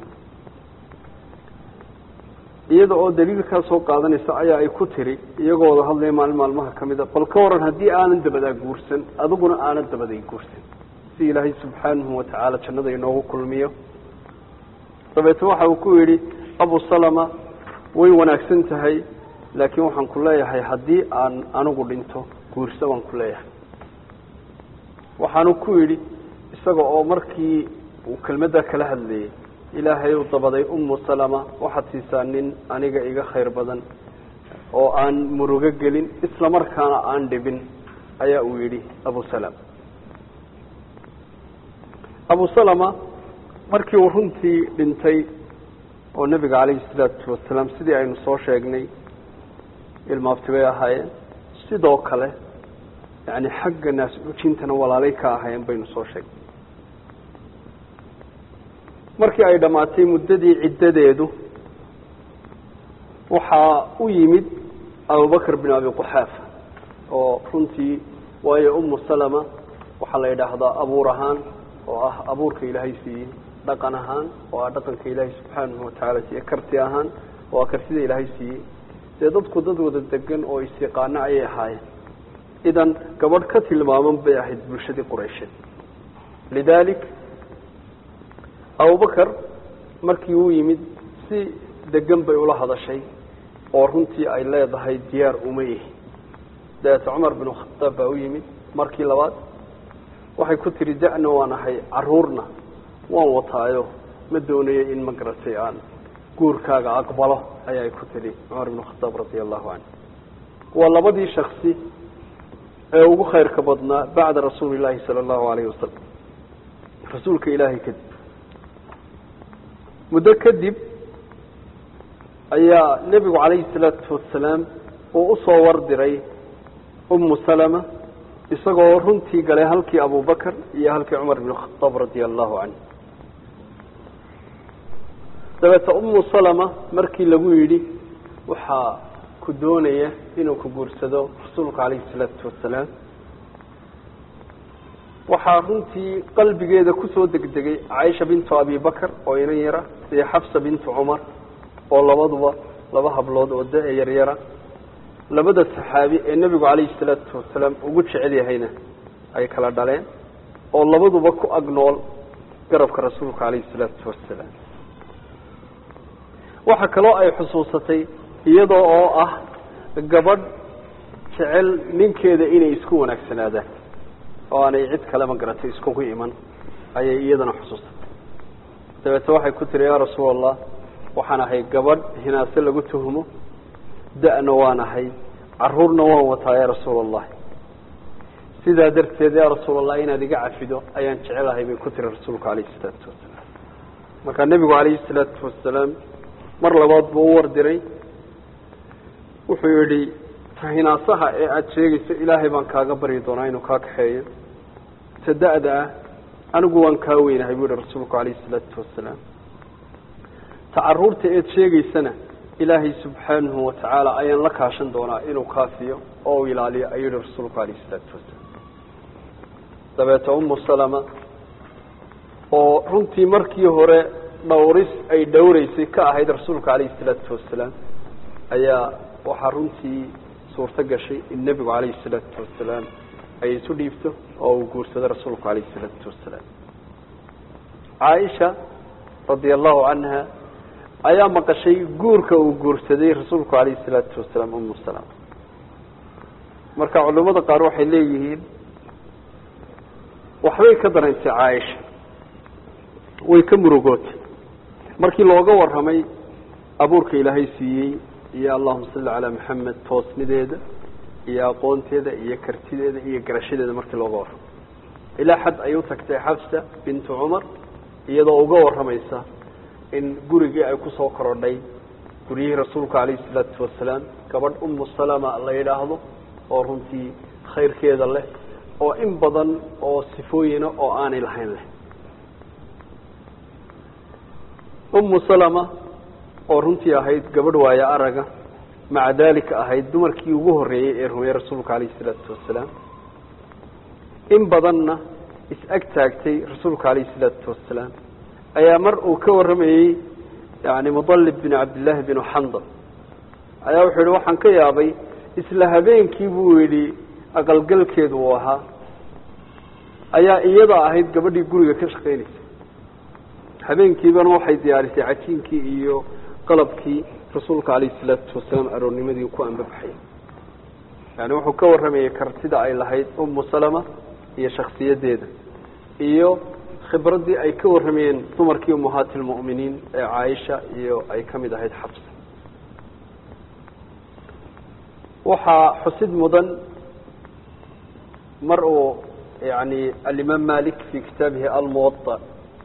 iyada oo daliilkaa soo qaadanaysa ayaa ay ku tiri iyagoo wada hadlaya maalin maalmaha ka mida bal ka waran haddii aanan dabadaa guursan adiguna aanan dabaday guursan si ilaahay subxaanahu watacaala jannada inoogu kulmiyo dabeetna waxa uu ku yidhi abu salama way wanaagsan tahay laakiin waxaan ku leeyahay haddii aan anigu dhinto guursa baan ku leeyahay waxaanu ku yidhi isaga oo markii uu kelmaddaa kala hadlayay ilaahay uu dabaday umu salama waxaad siisaa nin aniga iga khayr badan oo aan murugo gelin isla markaana aan dhibin ayaa uu yidhi abu salama abu salama markii uu runtii dhintay oo nebiga calayhi salaatu wasalaam sidii aynu soo sheegnay ilmaabti bay ahaayeen sidoo kale yani xagga naas ujintana walaalay ka ahaayeen baynu soo sheegnay markii ay dhammaatay muddadii ciddadeedu waxaa u yimid abubakr bin abi quxaafa oo runtii waayo umu salama waxaa la yidhaahdaa abuur ahaan oo ah abuurka ilaahay siiyey dhaqan ahaan oo ah dhaqanka ilaahay subxaanahu watacaala siiye karti ahaan oo ah kartida ilaahay siiyey dee dadku dad wada degan oo isyaqaano ayay ahaayeen idan gabadh ka tilmaaman bay ahayd bulshadii quraysheed lidalik abubakar markii uu yimid si degan bay ula hadashay oo runtii ay leedahay diyaar uma ihi dabeete cumar bin khataab baa u yimid markii labaad waxay ku tiri da-na waan ahay caruurna waan wataayo ma doonayo in ma garatay aan guurkaaga aqbalo ayaay ku tidhi cumar bin khataab radia allahu canhu waa labadii shaksi ee ugu khayrka badnaa bacda rasuuli llaahi sala allahu alayhi wasalam rasuulka ilaahay kadib muddo kadib ayaa nebigu calayhi salaatu wasalaam uu usoo wardiray umu salama isagoo runtii galay halkii abubakar iyo halkii cumar bin khataab radia allahu canhu dabeete umu salama markii lagu yidhi waxaa ku doonaya inuu ku guursado rasuulka calayhi salaatu wasalaam waxaa runtii qalbigeeda kusoo degdegay caaisha bintu abi bakar oo inan yara iyo xafsa bintu cumar oo labaduba laba hablood oo da- yaryara labada saxaabi ee nebigu calayhi salaatu wasalaam ugu jecel yahayna ay kala dhaleen oo labaduba ku agnool garabka rasuulka calayhi salaatu wasalaam waxa kaloo ay xusuusatay iyadoo oo ah gabadh jecel ninkeeda inay isku wanaagsanaadaan oo aanay cid kale ma garatay iskugu iman ayay iyadana xusuusatay dabeete waxay ku tiri yaa rasuul allah waxaan ahay gabadh hinaase lagu tuhumo da-na waan ahay caruurna waan wataa yaa rasuul allahi sidaa darteed yaa rasuul allah inaad iga cafido ayaan jecelahay bay ku tiri rasuulku calayhi isalaatu wasalaam markaa nebigu calayhi isalaatu wasalaam mar labaad buu u wardiray wuxuu yidhi tahinaasaha ee aada sheegayso ilaahay baan kaaga baryi doonaa inuu kaa kaxeeyo ta da-da ah anigu waan kaa weynahay buu yihi rasuulku calayhi isalaatu wasalaam ta caruurta eed sheegaysana ilaahay subxaanahu watacaala ayaan la kaashan doonaa inuu kaafiyo oo u ilaaliyo ayuu yihi rasuulku calayhi isalaatu wasalaam dabeete umu salama oo runtii markii hore dhowris ay dhowreysay ka ahayd rasuulka calayhi isalaatu wasalaam ayaa waxaa runtii suurto gashay in nebigu calayhi isalaatu wasalaam ay isu dhiibto oo uu guursado rasuulku calayhi isalaatu wasalaam caaisha radia allahu canha ayaa maqashay guurka uu guursaday rasuulku calayhi isalaatu wasalaam umu salama marka culimada qaar waxay leeyihiin waxbay ka dareentay caaisha way ka murugootay markii looga warramay abuurka ilaahay siiyey iyo allahuma salli calaa maxamed toosnideeda iyo aqoonteeda iyo kartideeda iyo garashadeeda markii looga warramay ilaa xad ay u tagtay xafsa bintu cumar iyadoo uga warramaysa in gurigii ay kusoo korodhay guryihii rasuulka calayhi isalaatu wasalaam gabadh umu salama la yidhaahdo oo runtii khayrkeeda leh oo in badan oo sifooyina oo aanay lahayn leh umu salama oo runtii ahayd gabadh waayo araga maca daalika ahayd dumarkii ugu horreeyey ee rumeeyey rasuulka calayhi isalaatu wasalaam in badanna is-ag taagtay rasuulka calayhi isalaatu wasalaam ayaa mar uu ka warramayey yani mudalib bin cabdillaahi binu xandal ayaa wuxuu yihi waxaan ka yaabay isla habeenkii buu yidhi aqalgalkeedu uu ahaa ayaa iyada ahayd gabadhii guriga ka shaqaynaysa habeenkiibana waxay diyaarisay cajiinkii iyo qalabkii rasuulka calayhi isalaatu wasalaam aroornimadii ku ambabaxay yani wuxuu ka warramayay kartida ay lahayd umu salama iyo shaksiyadeeda iyo khibraddii ay ka warramayeen dumarkii ummahaati lmu'miniin ee caaisha iyo ay ka mid ahayd xabsa waxaa xusid mudan mar uu yani alimaam malik fi kitaabihi almuwaa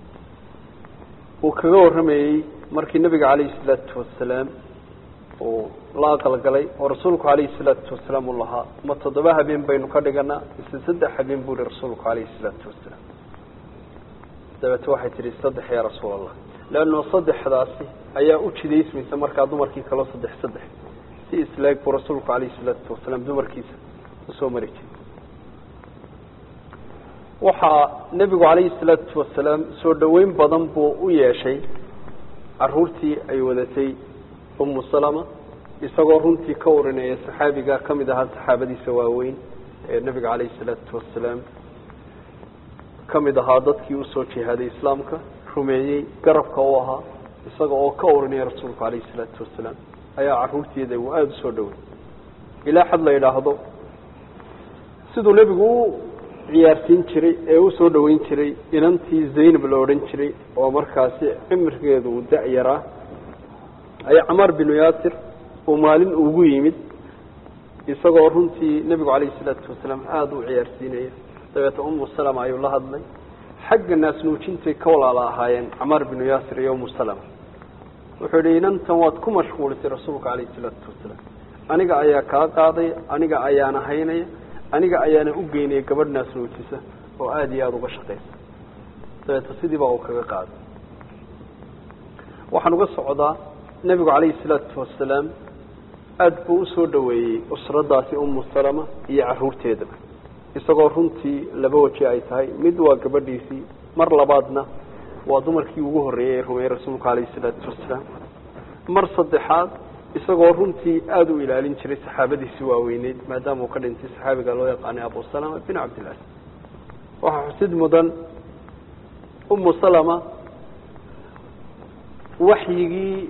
uu kaga warramayey markii nabiga calayhi salaatu wasalaam uu la aqalgalay oo rasuulku calayhi salaatu wasalaam uu lahaa ma toddoba habeen baynu ka dhiganaa mise saddex habeen buu yihi rasuulku calayhi salaatu wasalaam dabeete waxay tihi saddex yaa rasuul allah leanno saddexdaasi ayaa u jidaysmaysa markaa dumarkii kaloo saddex saddex si islaag buu rasuulku calayhi salaatu wasalaam dumarkiisa usoo mari jiray waxaa nebigu calayhi salaatu wasalaam soo dhoweyn badan buu u yeeshay caruurtii ay wadatay umu salama isagoo runtii ka urinaya saxaabiga ka mid ahaa saxaabadiisa waaweyn ee nebiga calayhi salaatu wasalaam ka mid ahaa dadkii usoo jihaaday islaamka rumeeyey garabka u ahaa isaga oo ka urinaya rasuulku calayhi salaatu wasalaam ayaa caruurteeda uu aada usoo dhowey ilaa xad la yidhaahdo siduu nebigu u ciyaarsiin jiray ee u soo dhoweyn jiray inantii zaynab la odhan jiray oo markaasi cimrigeedu uu da-yaraa ayaa camaar binu yaasir uu maalin ugu yimid isagoo runtii nebigu calayhi salaatu wasalaam aada u ciyaarsiinaya dabeete umu salama ayuu la hadlay xagga naasnuujintay ka walaala ahaayeen camaar binu yaasir iyo umu salama wuxuu yihi inantan waad ku mashquulisay rasuulka calayhi salaatu wasalaam aniga ayaa kaa qaaday aniga ayaana haynaya aniga ayaana u geynaya gabadh naasnuujisa oo aada iyo aada uga shaqaysa dabeete sidii baa uu kaga qaaday waxaan uga socdaa nebigu calayhi salaatu wasalaam aada buu usoo dhoweeyey usradaasi umu salama iyo caruurteedaba isagoo runtii laba waji ay tahay mid waa gabadhiisii mar labaadna waa dumarkii ugu horreeyey ee rumeeyey rasuulka calayhi salaatu wasalaam mar saddexaad isagoo runtii aada u ilaalin jiray saxaabadiisii waaweyneyd maadaama uu ka dhintay saxaabiga loo yaqaanay abu salama bin cabdillahi waxaa xusid mudan umu salama waxyigii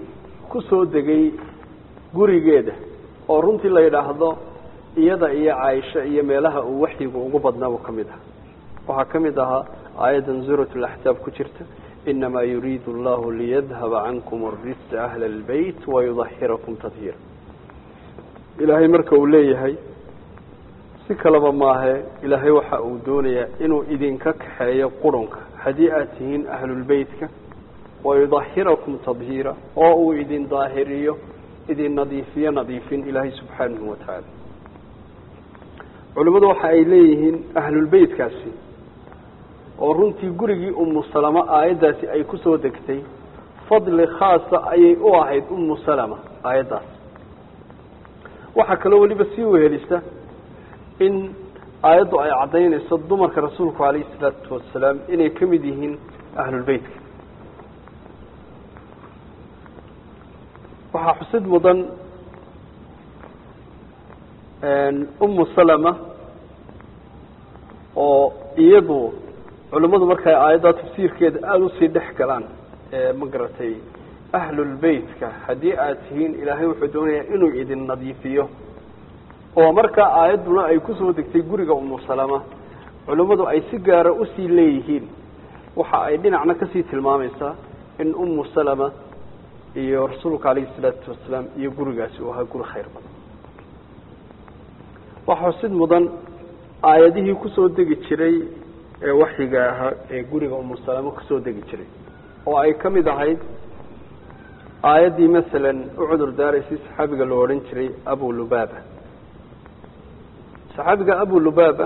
ku soo degay gurigeeda oo runtii la yidhaahdo iyada iyo caaisha iyo meelaha uu waxyigu ugu badnaabuu ka mid aha waxaa ka mid ahaa aayaddan suurat laxsaab ku jirta inamaa yuriidu allahu liyadhaba cankum arijsa ahla albeyt wayudahirakum tadhiira ilaahay marka uu leeyahay si kaleba maahe ilaahay waxa uu doonayaa inuu idinka kaxeeyo qurunka haddii aad tihiin ahlulbeytka wayudahirakum tadhiira oo uu idin daahiriyo idin nadiifiyo nadiifin ilaahay subxaanahu watacaala culimmadu waxa ay leeyihiin ahlulbeytkaasi oo runtii gurigii umu salama aayaddaasi ay ku soo degtay fadli khaasa ayay u ahayd umu salama aayaddaas waxaa kaloo weliba sii wehelisa in aayaddu ay caddaynayso dumarka rasuulku calayhi salaatu wasalaam inay ka mid yihiin ahlulbeytka waxaa xusid mudan umu salama oo iyadu culimmadu markay aayaddaa tafsiirkeeda aada usii dhex galaan ma garatay ahlulbeytka haddii aad tihiin ilaahay wuxuu doonayaa inuu idin nadiifiyo oo markaa aayadduna ay kusoo degtay guriga umu salama culimmadu ay si gaara usii leeyihiin waxa ay dhinacna kasii tilmaamaysaa in umu salama iyo rasuulka calayhi salaatu wasalaam iyo gurigaasi uu ahaa guri khayr badan waxaa xusid mudan aayadihii kusoo degi jiray ee waxyiga ahaa ee guriga umu salama kusoo degi jiray oo ay ka mid ahayd aayaddii masalan u cudur daaraysay saxaabiga loo odhan jiray abu lubaba saxaabiga abu lubaba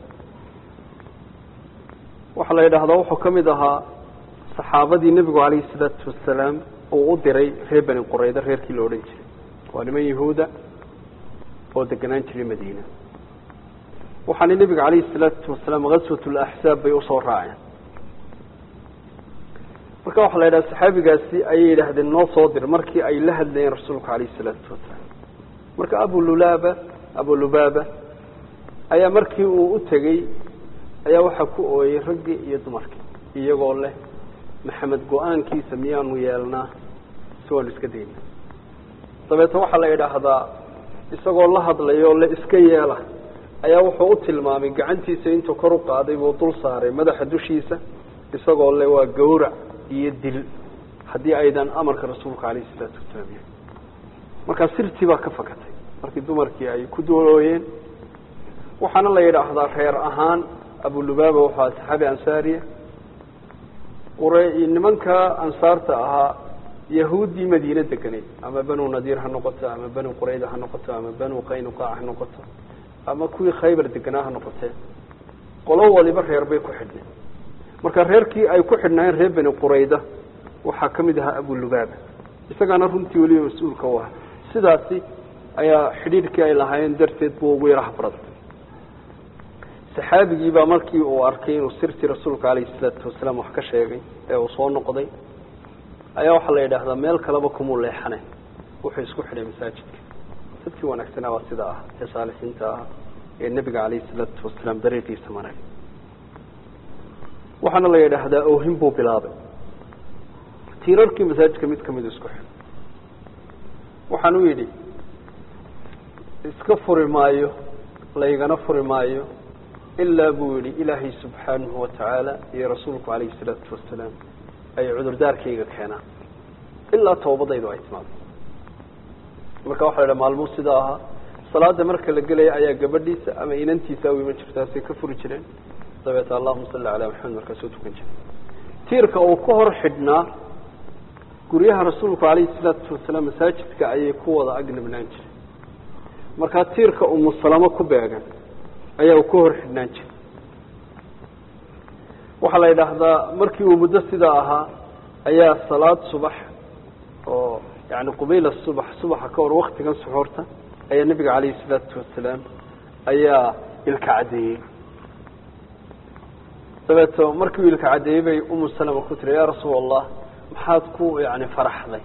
waxaa la yidhaahdaa wuxuu ka mid ahaa saxaabadii nebigu calayhi salaatu wasalaam uu u diray reer beni qurayda reerkii la odhan jiray waa niman yahuuda oo deganaan jiray madiina waxaana nebiga calayhi salaatu wasalaam kaswat laxsaab bay usoo raaceen marka waxaa la yidhaha saxaabigaasi ayay yidhaahdeen noo soo dir markii ay la hadlayeen rasuulka calayhi salaatu wasalaam marka abu lulaba abu lubaba ayaa markii uu u tegey ayaa waxaa ku ooyey raggii iyo dumarkii iyagoo leh maxamed go-aankiisa miyaanu yeelnaa si waanu iska dayna dabeetna waxaa la yidhaahdaa isagoo la hadlayo le iska yeela ayaa wuxuu u tilmaamay gacantiisa intuu kor u qaaday buu dul saaray madaxa dushiisa isagoo le waa gawrac iyo dil haddii aydan amarka rasuulka calayhi salaatu wasalaam yahay markaa sirtii baa ka fakatay markii dumarkii ay ku doolooyeen waxaana la yidhaahdaa reer ahaan abulubaba waxaa saxaabi ansaariya qure nimanka ansaarta ahaa yahuuddii madiine deganay ama banu nadiir ha noqoto ama banu qurayda ha noqoto ama banu qaynuqaac ha noqoto ama kuwii khaybar deganaa ha noqotee qolo waliba reer bay ku xidhneen marka reerkii ay ku xidhnaayeen reer beni qurayda waxaa ka mid ahaa abulubaba isagaana runtii weliba mas-uulka u aha sidaasi ayaa xidhiidhkii ay lahaayeen darteed buu ugu yaraha barada saxaabigii baa markii uu arkay inuu sirtii rasuulka calayhi salaatu wasalaam wax ka sheegay ee uu soo noqday ayaa waxaa la yidhaahdaa meel kaleba kumuu leexane wuxuu isku xidhay masaajidka dadkii wanaagsanaa waa sidaa ah ee saalixiinta ah ee nebiga calayhi salaatu wasalaam dariiqiisa maray waxaana la yidhaahdaa oohin buu bilaabay tiirarkii masaajidka mid kamid isku xidhay waxaan u yidhi iska furi maayo laygana furi maayo ilaa buu yihi ilaahay subxaanahu watacaala iyo rasuulku calayhi salaatu wasalaam ay cudurdaarkayga keenaan ilaa tawbadaydu ay timaado marka waxa la idhaha maalmuu sidaa ahaa salaada marka la gelaya ayaa gabadhiisa ama inantiisa u iman jirtaasay ka furi jireen dabeeta allahuma salli calaa maxamed markaasuu tukan jiray tiirka uu ka hor xidhnaa guryaha rasuulku calayhi salaatu wasalaam masaajidka ayay ku wada agnabnaan jiray markaa tiirka umusalamo ku beegan ayaa uu ka hor xidhnaan jiray waxaa la yidhaahdaa markii uu muddo sidaa ahaa ayaa salaad subax oo yani qubayla subax subaxa ka hor waktigan suxuurta ayaa nebiga calayhi salaatu wasalaam ayaa ilka caddeeyey dabeeto markii uu ilka caddeeyey bay umu salama ku tiri yaa rasuul allah maxaad ku yani faraxday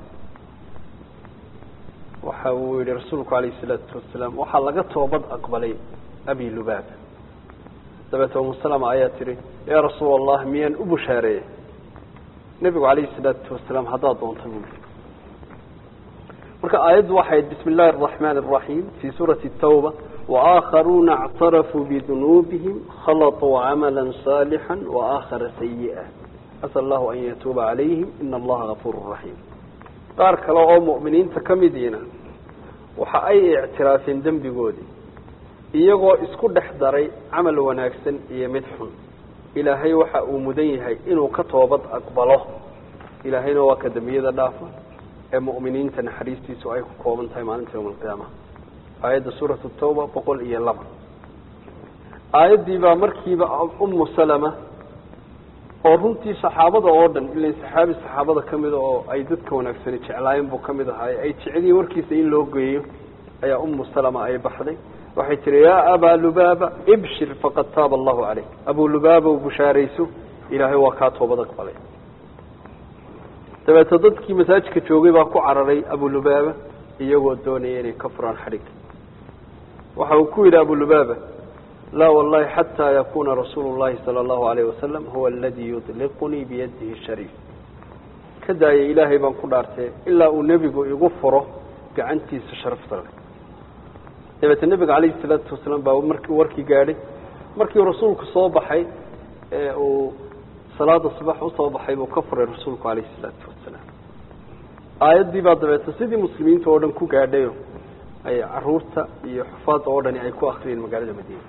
waxa uu yihi rasuulku calayhi salaatu wasalaam waxaa laga toobad aqbalay abi lubaaba dabeete umu salama ayaa tihi yaa rasuul allah miyaan u bushaareeyey nebigu calayhi salaatu wasalaam haddaad doonta bui marka aayaddu waxay bismi illahi araxmaan araxiim fii suurati tawba waakharuuna اctarafuu bidunuubihim khalaطuu camala saalixا waakhara sayi'a asal allahu an yatuuba calayhim ina allaha gafuur raxiim qaar kale oo mu'miniinta ka midiina waxa ay ictiraafeen dembigoodii iyagoo isku dhex daray camal wanaagsan iyo mid xun ilaahay waxa uu mudan yahay inuu ka toobad aqbalo ilaahayna waa ka dembiyada dhaafa ee mu'miniinta naxariistiisu ay ku kooban tahay maalinta yawma alqiyaama aayadda suuratu tawba boqol iyo laba aayaddii baa markiiba ummu salama oo runtii saxaabada oo dhan ilan saxaabi saxaabada ka mida oo ay dadka wanaagsani jeclaayeen buu ka mid ahaay ay jeceliyiin warkiisa in loo geeyo ayaa ummu salama ay baxday waxay tihi yaa abaa lubaaba ibshir faqad taaba allahu caleyk abu lubaaba bushaarayso ilaahay waa kaa toobad aqbalay dabeeto dadkii masaajidka joogay baa ku cararay abu lubaaba iyagoo doonaya inay ka furaan xadhig waxa uu ku yidhi abu lubaaba laa wallahi xataa yakuna rasuulu llahi sala allahu alayh wasalam huwa aladii yudliqunii biyadihi shariif ka daaya ilaahay baan ku dhaartee ilaa uu nebigu igu furo gacantiisa sharafta leh dabeete nebiga calayhi salaatu wasalaam baa markii warkii gaadhay markii rasuulku soo baxay ee uu salaada subax usoo baxay buu ka furay rasuulku calayhi salaatu wasalaam aayaddii baa dabeete sidii muslimiinta oo dhan ku gaadhayo ay caruurta iyo xufaadda oo dhani ay ku akriyeen magaalada madiina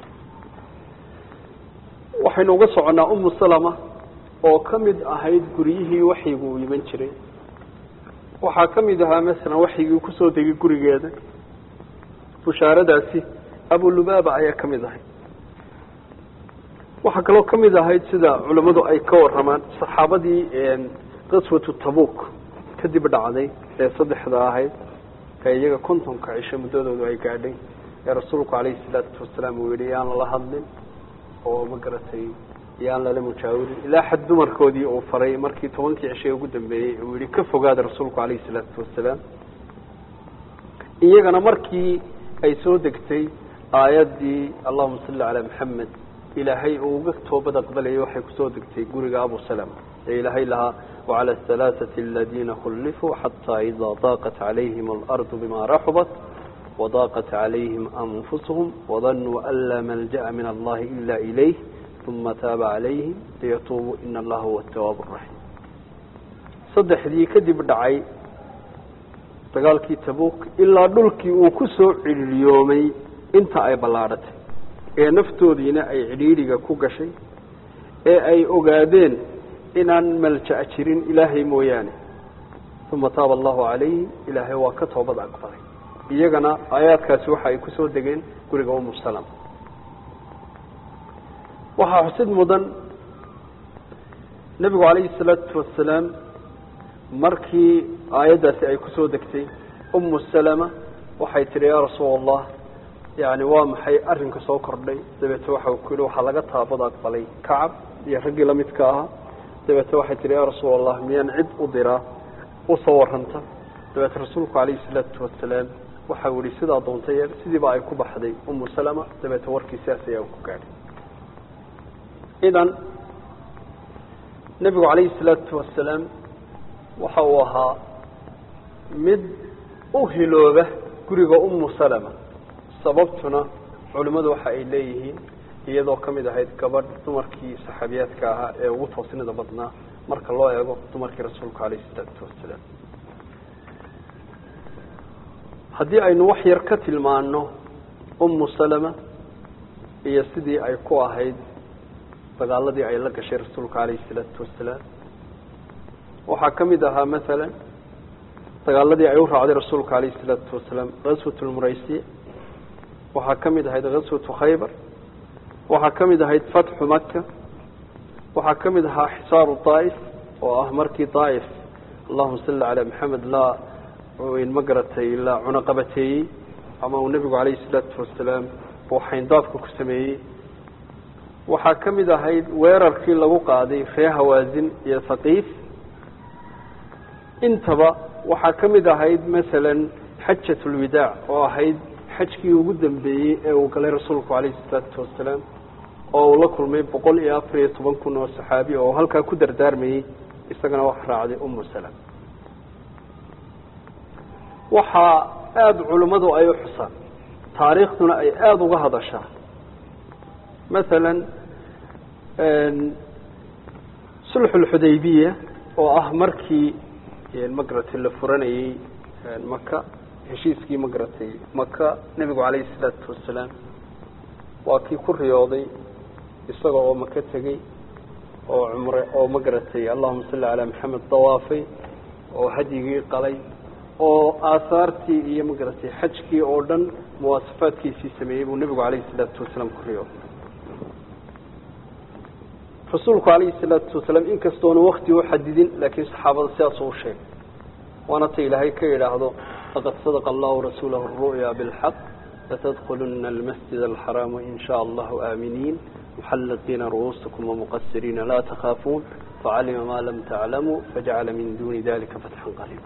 waxaynu uga soconnaa umu salama oo ka mid ahayd guryihii waxyigu uu iman jiray waxaa ka mid ahaa masalan waxyigii kusoo degay gurigeeda bushaaradaasi abulubaaba ayaa ka mid ahayd waxaa kaloo ka mid ahayd sida culammadu ay ka waramaan saxaabadii qaswatu tabuk kadib dhacday ee saddexda ahayd ee iyaga kontonka cisho muddadoodu ay gaadhay ee rasuulku calayhi salaatu wasalaam uu yihi yaan lala hadlin oo ma garatay yaan lala mujaawirin ilaa xad dumarkoodii uu faray markii tobankii cishay ugu dambeeyey uu yihi ka fogaada rasuulku calayhi salaatu wasalaam iyagana markii ay soo degtay aayaddii allahuma salli calaa maxamed ilaahay uu uga toobad aqbalayay waxay kusoo degtay guriga abu salama ee ilaahay lahaa wacala ahalaaثati aladiina khulifuu xataa idaa daaqat calayhim alardu bima raxubat wadaaqat calayhim anfusuhum wadanuu an laa malja'a min allahi ila ilayh uma taaba calayhim liyatuubuu ina allaha huwa atawaab raxiim saddexdii kadib dhacay dagaalkii tabuk ilaa dhulkii uu ku soo cidhiiryoomay inta ay ballaadhatay ee naftoodiina ay cidhiidhiga ku gashay ee ay ogaadeen inaan malja' jirin ilaahay mooyaane uma taaba allahu calayhim ilaahay waa ka toobad aqbalay iyagana aayaadkaasi waxa ay kusoo degeen guriga umu salama waxaa xusid mudan nebigu calayhi salaatu wasalaam markii aayaddaasi ay kusoo degtay umu salama waxay tihi yaa rasuul allah yani waa maxay arrinka soo kordhay dabeete waxa ku yihi waxaa laga taabad aqbalay kacab iyo raggii lamidka ahaa dabeete waxay tihi yaa rasuul allah miyaan cid u diraa usoo warranta dabeete rasuulku calayhi salaatu wasalaam waxau yihi sidaa doontay sidiiba ay ku baxday umu salama dabeete warkii sidaas ayaa ku gaadhay idan nebigu calayhi salaatu wasalaam waxa uu ahaa mid u hilooba guriga umu salama sababtuna culimmadu waxa ay leeyihiin iyadoo ka mid ahayd gabadh dumarkii saxaabiyaadka ahaa ee ugu toosnida badnaa marka loo eego dumarkii rasuulka calayhi salaatu wasalaam haddii aynu wax yar ka tilmaano umu salama iyo sidii ay ku ahayd dagaaladii ay la gashay rasuulka calayhi salaatu wasalaam waxaa ka mid ahaa masalan dagaaladii ay u raacday rasuulka calayhi salaatu wasalaam gaswat lmuraysiya waxaa ka mid ahayd gaswatu khaybar waxaa ka mid ahayd fatxu maka waxaa ka mid ahaa xisaaru daa'if oo ah markii daa'if allahuma salli calaa maxamed laa ma garatay la cunaqabateeyey ama uu nebigu calayhi salaatu wasalaam uu xayndaafka ku sameeyey waxaa ka mid ahayd weerarkii lagu qaaday ree hawaasin iyo haqiif intaba waxaa ka mid ahayd masalan xajat lwidaac oo ahayd xajkii ugu dambeeyey ee uu galay rasuulku calayhi salaatu wasalaam oo uu la kulmay boqol iyo afar iyo toban kun oo saxaabi oo halkaa ku dardaarmayey isagana waxa raacday umu salam waxaa aada culimmadu ay u xusaan taariikhduna ay aada uga hadashaa masalan sulxulxudaybiya oo ah markii magaratay la furanayey maka heshiiskii magaratay maka nebigu calayhi salaatu wasalaam waa kii ku riyooday isaga oo maka tegey oo cumre oo magaratay allahuma salli calaa maxamed dawaafay oo hadyigii qalay oo aahaartii iyo magaratay xajkii oo dhan muwaasafaadkiisii sameeyey buu nebigu calayhi salaatu wasalaam ku riyooday rasuulku calayhi salaatu wasalaam inkastoona wakti u xadidin laakiin saxaabada sidaasuu u sheegay waana ta ilaahay ka yidhaahdo laqad sadaqa allahu rasuulahu aru'ya bilxaq latadkuluna almasjid alxaraama in shaa allahu aaminiin muxallaqiina ru'uusakum wamuqasiriina laa takhaafuun facalima maa lam taclamuu fajacala min duuni dalika fatxan qariiba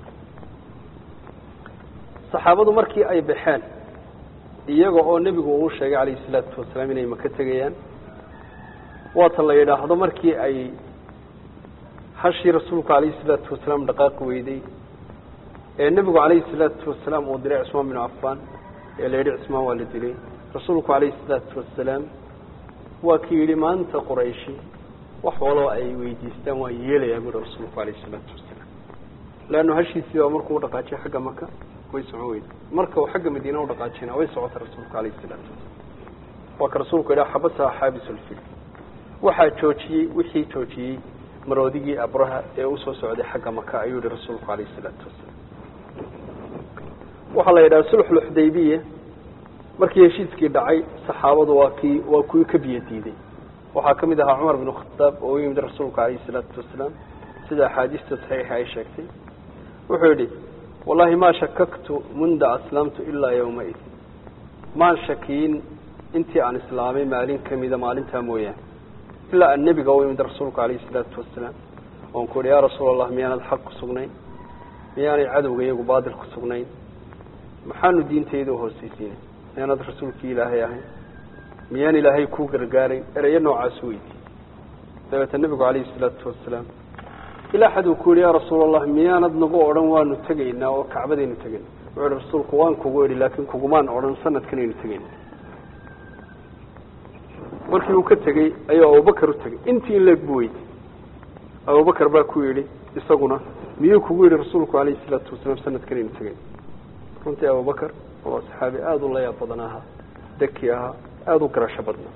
saxaabadu markii ay baxeen iyaga oo nebigu uu sheegay calayhi salaatu wasalaam inay maka tegayaan waata la yidhaahdo markii ay hashii rasuulku calayhi salaatu wasalaam dhaqaaqi weyday ee nebigu calayhi salaatu wasalaam uu diray cismaan binu cafaan ee la yidhi cismaan waa la dilay rasuulku calayhi salaatu wasalaam waa kii yidhi maanta qurayshi wax waloo ay weydiistaan waa yeelayaa buuri rasuulku calayhi salaatu wasalaam leannu hashiisii baa markuu udhaqaajiyay xagga maka way socon weyda marka uu xagga madiina udhaqaajiyna way socota rasuulku calayhi salaatu wasalaam waa ka rasuulku yidhaha xabasaha xaabisulfil waxaa joojiyey wixii joojiyey maroodigii abraha ee usoo socday xagga maka ayuu yihi rasuulku calayhi salaatu wasalaam waxaa la yidhaha sulxulxudaybiya markii heshiiskii dhacay saxaabadu waa kii waa kuwii ka biyo diiday waxaa ka mid ahaa cumar binu khataab oo u yimid rasuulku calayhi salaatu wasalaam sida axaadiista saxiixa ay sheegtay wuxuu yidhi wallahi maa shakaktu munda aslamtu ilaa yawmaid maan shakiyin intii aan islaamay maalin kamida maalintaa mooyaane ilaa aan nebiga u imid rasuulku calayhi salaatu wasalaam oon ku yihi yaa rasuul allah miyaanad xaq ku sugnayn miyaanay cadowga iyagu baadil ku sugnayn maxaanu diintayda uhoosaysiinay miyaanad rasuulkii ilaahay ahayn miyaan ilaahay kuu gargaarayn ereyo noocaasu weydiiyey dabeeta nebigu calayhi salaatu wasalaam ilaa xad uu ku yihi yaa rasuul allah miyaanad nagu odhan waanu tegaynaa oo kacbadaynu tegayna wuxuu yihi rasuulku waan kugu idhi laakiin kugumaan odhan sanadkanaynu tegayna markii uu ka tegey ayuu abubakar u tegey intii in leeg buu weydiy abubakar baa ku yidhi isaguna miyuu kugu yidhi rasuulku calayhi salaatu wasalaam sanadkanaynu tegayna runtii abubakar waa saxaabi aada u layaab badan ahaa deki ahaa aada u garasho badnaa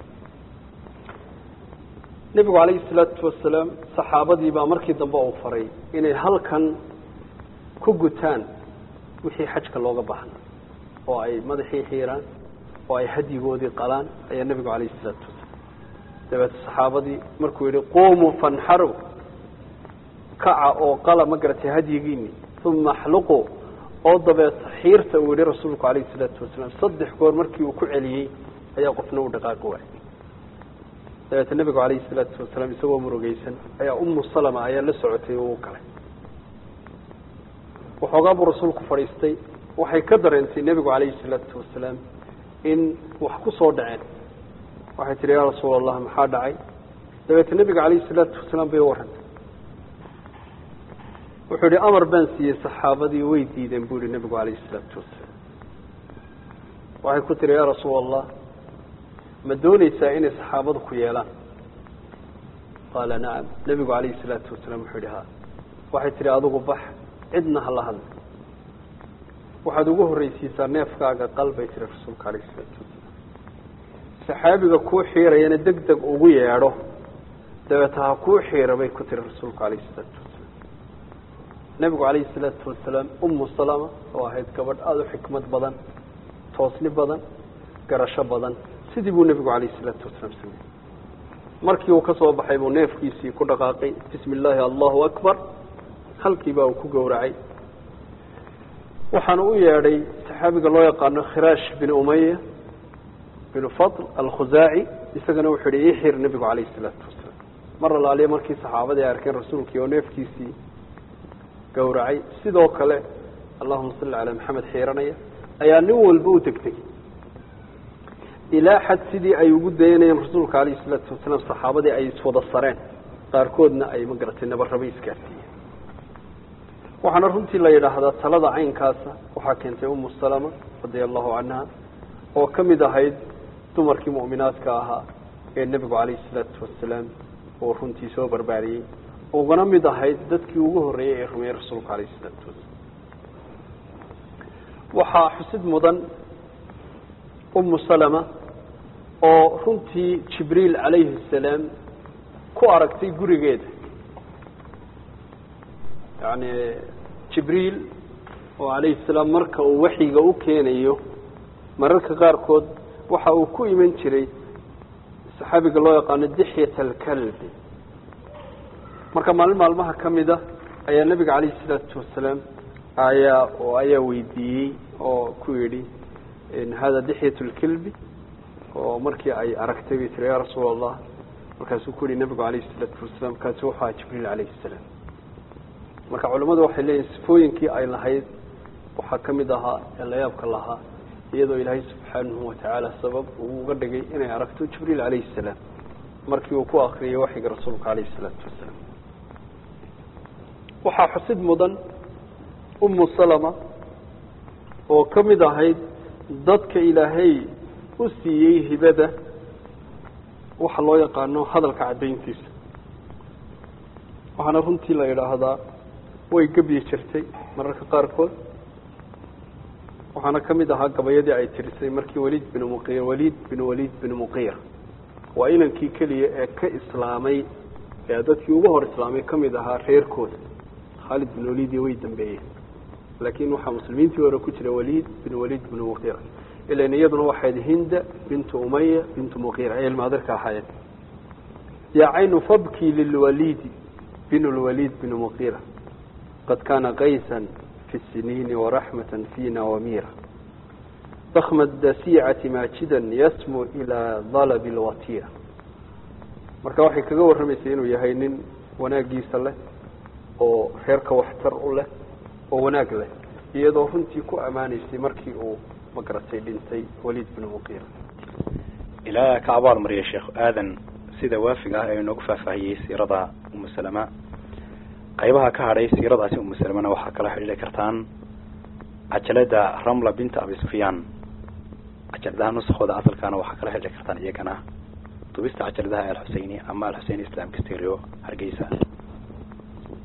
nebigu calayhi salaatu wasalaam saxaabadii baa markii dambe uu faray inay halkan ku gutaan wixii xajka looga baahna oo ay madaxii xiiraan oo ay hadyigoodii qalaan ayaa nebigu calayhi salaatu wasalaam dabeete saxaabadii markuu yihi quumuu fanxarow kaca oo qala ma garatay hadyigiini uma axluquu oo dabeeta xiirta uu yihi rasuulku calayhi salaatu wasalaam saddex goor markii uu ku celiyey ayaa qofna u dhaqaaqi waayay dabeete nebigu calayhi salaatu wasalaam isagoo murugeysan ayaa umu salama ayaa la socotay oo u galay waxoogaa buu rasuulku fadhiistay waxay ka dareentay nebigu calayhi salaatu wasalaam in wax ku soo dhaceen waxay tihi yaa rasuul allah maxaa dhacay dabeete nebiga calayhi salaatu wasalaam bay u warrantay wuxuu yihi amar baan siiyey saxaabadii way diideen buu yihi nebigu calayhi salaatu wasalaam waxay ku tihi yaa rasuul allah ma dooneysaa inay saxaabadu ku yeelaan qaala nacam nebigu calayhi salaatu wasalaam wuxuu yihi ha waxay tihi adigu bax cidna hala hadla waxaad ugu horreysiisaa neefkaaga qal bay tiri rasuulka calayhi salaatu wasalaam saxaabiga kuu xiirayana deg deg ugu yeedho dabeeta ha kuu xiira bay ku tiri rasuulka calayhi salaatu wasalaam nebigu calayhi salaatu wasalaam umu salama oo ahayd gabadh aada u xikmad badan toosni badan garasho badan sidii buu nebigu calayhi salaatu wasalaam sameeyey markii uu ka soo baxay buu neefkiisii ku dhaqaaqay bismi illaahi allahu akbar halkiibaa uu ku gowracay waxaana u yeedhay saxaabiga loo yaqaano khiraash bin umaya bin fadl alkhusaaci isagana wuxuu yihi ii xir nebigu calayhi salaatu wasalaam mar alaaliya markii saxaabadii ay arkeen rasuulkii oo neefkiisii gowracay sidoo kale allahuma salli calaa maxamed xiiranaya ayaa nin walba u degtay ilaa xad sidii ay ugu dayanayeen rasuulka calayhi salaatu wasalaam saxaabadii ay iswada sareen qaarkoodna ay ma garatay nabarrabay isgaarsiiyeen waxaana runtii la yidhaahdaa talada caynkaasa waxaa keentay umu salama radia allahu canha oo ka mid ahayd dumarkii mu'minaadka ahaa ee nebigu calayhi salaatu wasalaam oo runtii soo barbaariyey ugana mid ahayd dadkii ugu horreeyey ee rumeeyey rasuulka calayhi salaatu wasalaam waxaa xusid mudan umu salama oo runtii jibriil calayhi asalaam ku aragtay gurigeeda yacni jibriil oo calayhi salaam marka uu waxyiga u keenayo mararka qaarkood waxa uu ku iman jiray saxaabiga loo yaqaano dixyat alkalbi marka maalin maalmaha ka mida ayaa nebiga calayhi salaatu wasalaam ayaa oo ayaa weydiiyey oo ku yidhi hada dixyat lkalbi oo markii ay aragtay bay tiri ya rasuul allah markaasuu ku yihi nebigu calayhi salaatu wasalaam kaasi wuxuu ahaa jibriil calayhi salaam marka culimmadu waxay leeyihin sifooyinkii ay lahayd waxaa ka mid ahaa ee layaabka lahaa iyadoo ilaahay subxaanahu watacaala sabab uu uga dhigay inay aragto jibriil calayhi salaam markii uu ku akriyay waxyiga rasuulka calayhi salaatu wasalaam waxaa xusid mudan umu salama oo ka mid ahayd dadka ilaahay u siiyey hibada waxa loo yaqaano hadalka caddayntiisa waxaana runtii la yidhaahdaa way gebyi jirtay mararka qaarkood waxaana ka mid ahaa gabayadii ay tirisay markii waliid binu muqir waliid binu waliid binu muqir waa inankii keliya ee ka islaamay ee dadkii ugu hor islaamay ka mid ahaa reerkooda khaalid bin waliid way dambeeyeen laakiin waxaa muslimiintii hore ku jira waliid bin waliid binu muqira ilan iyaduna waxayd hinda bintu umaya bintu muqira ay ilmaadarka ahaayeen yaa caynu fabkii lilwaliidi bin lwaliid binu muqira qad kana qaysan fi siniini waraxmata fina wamira dakma dasiicati maajidan yasmu ilaa dalabi lwatira marka waxay kaga warramaysay inuu yahay nin wanaagiisa leh oo reerka waxtar u leh oo wanaag leh iyadoo runtii ku ammaanaysay markii uu magaratay dhintay waliid binu muqira ilaa ka abaal mariya sheekh aadan sida waafiga ah ee inoogu faahfaahiyey siirada umu salama qaybaha ka hadhay siiradaasi umu salamana waxaa kala xidhiiri kartaan cajalada ramla binta abi sufyaan cajaladaha nuskooda asalkaana waxaa kala xidhiiri kartaan iyagana dubista cajaladaha alxuseyni ama alxuseyn islamka stereo hargeysa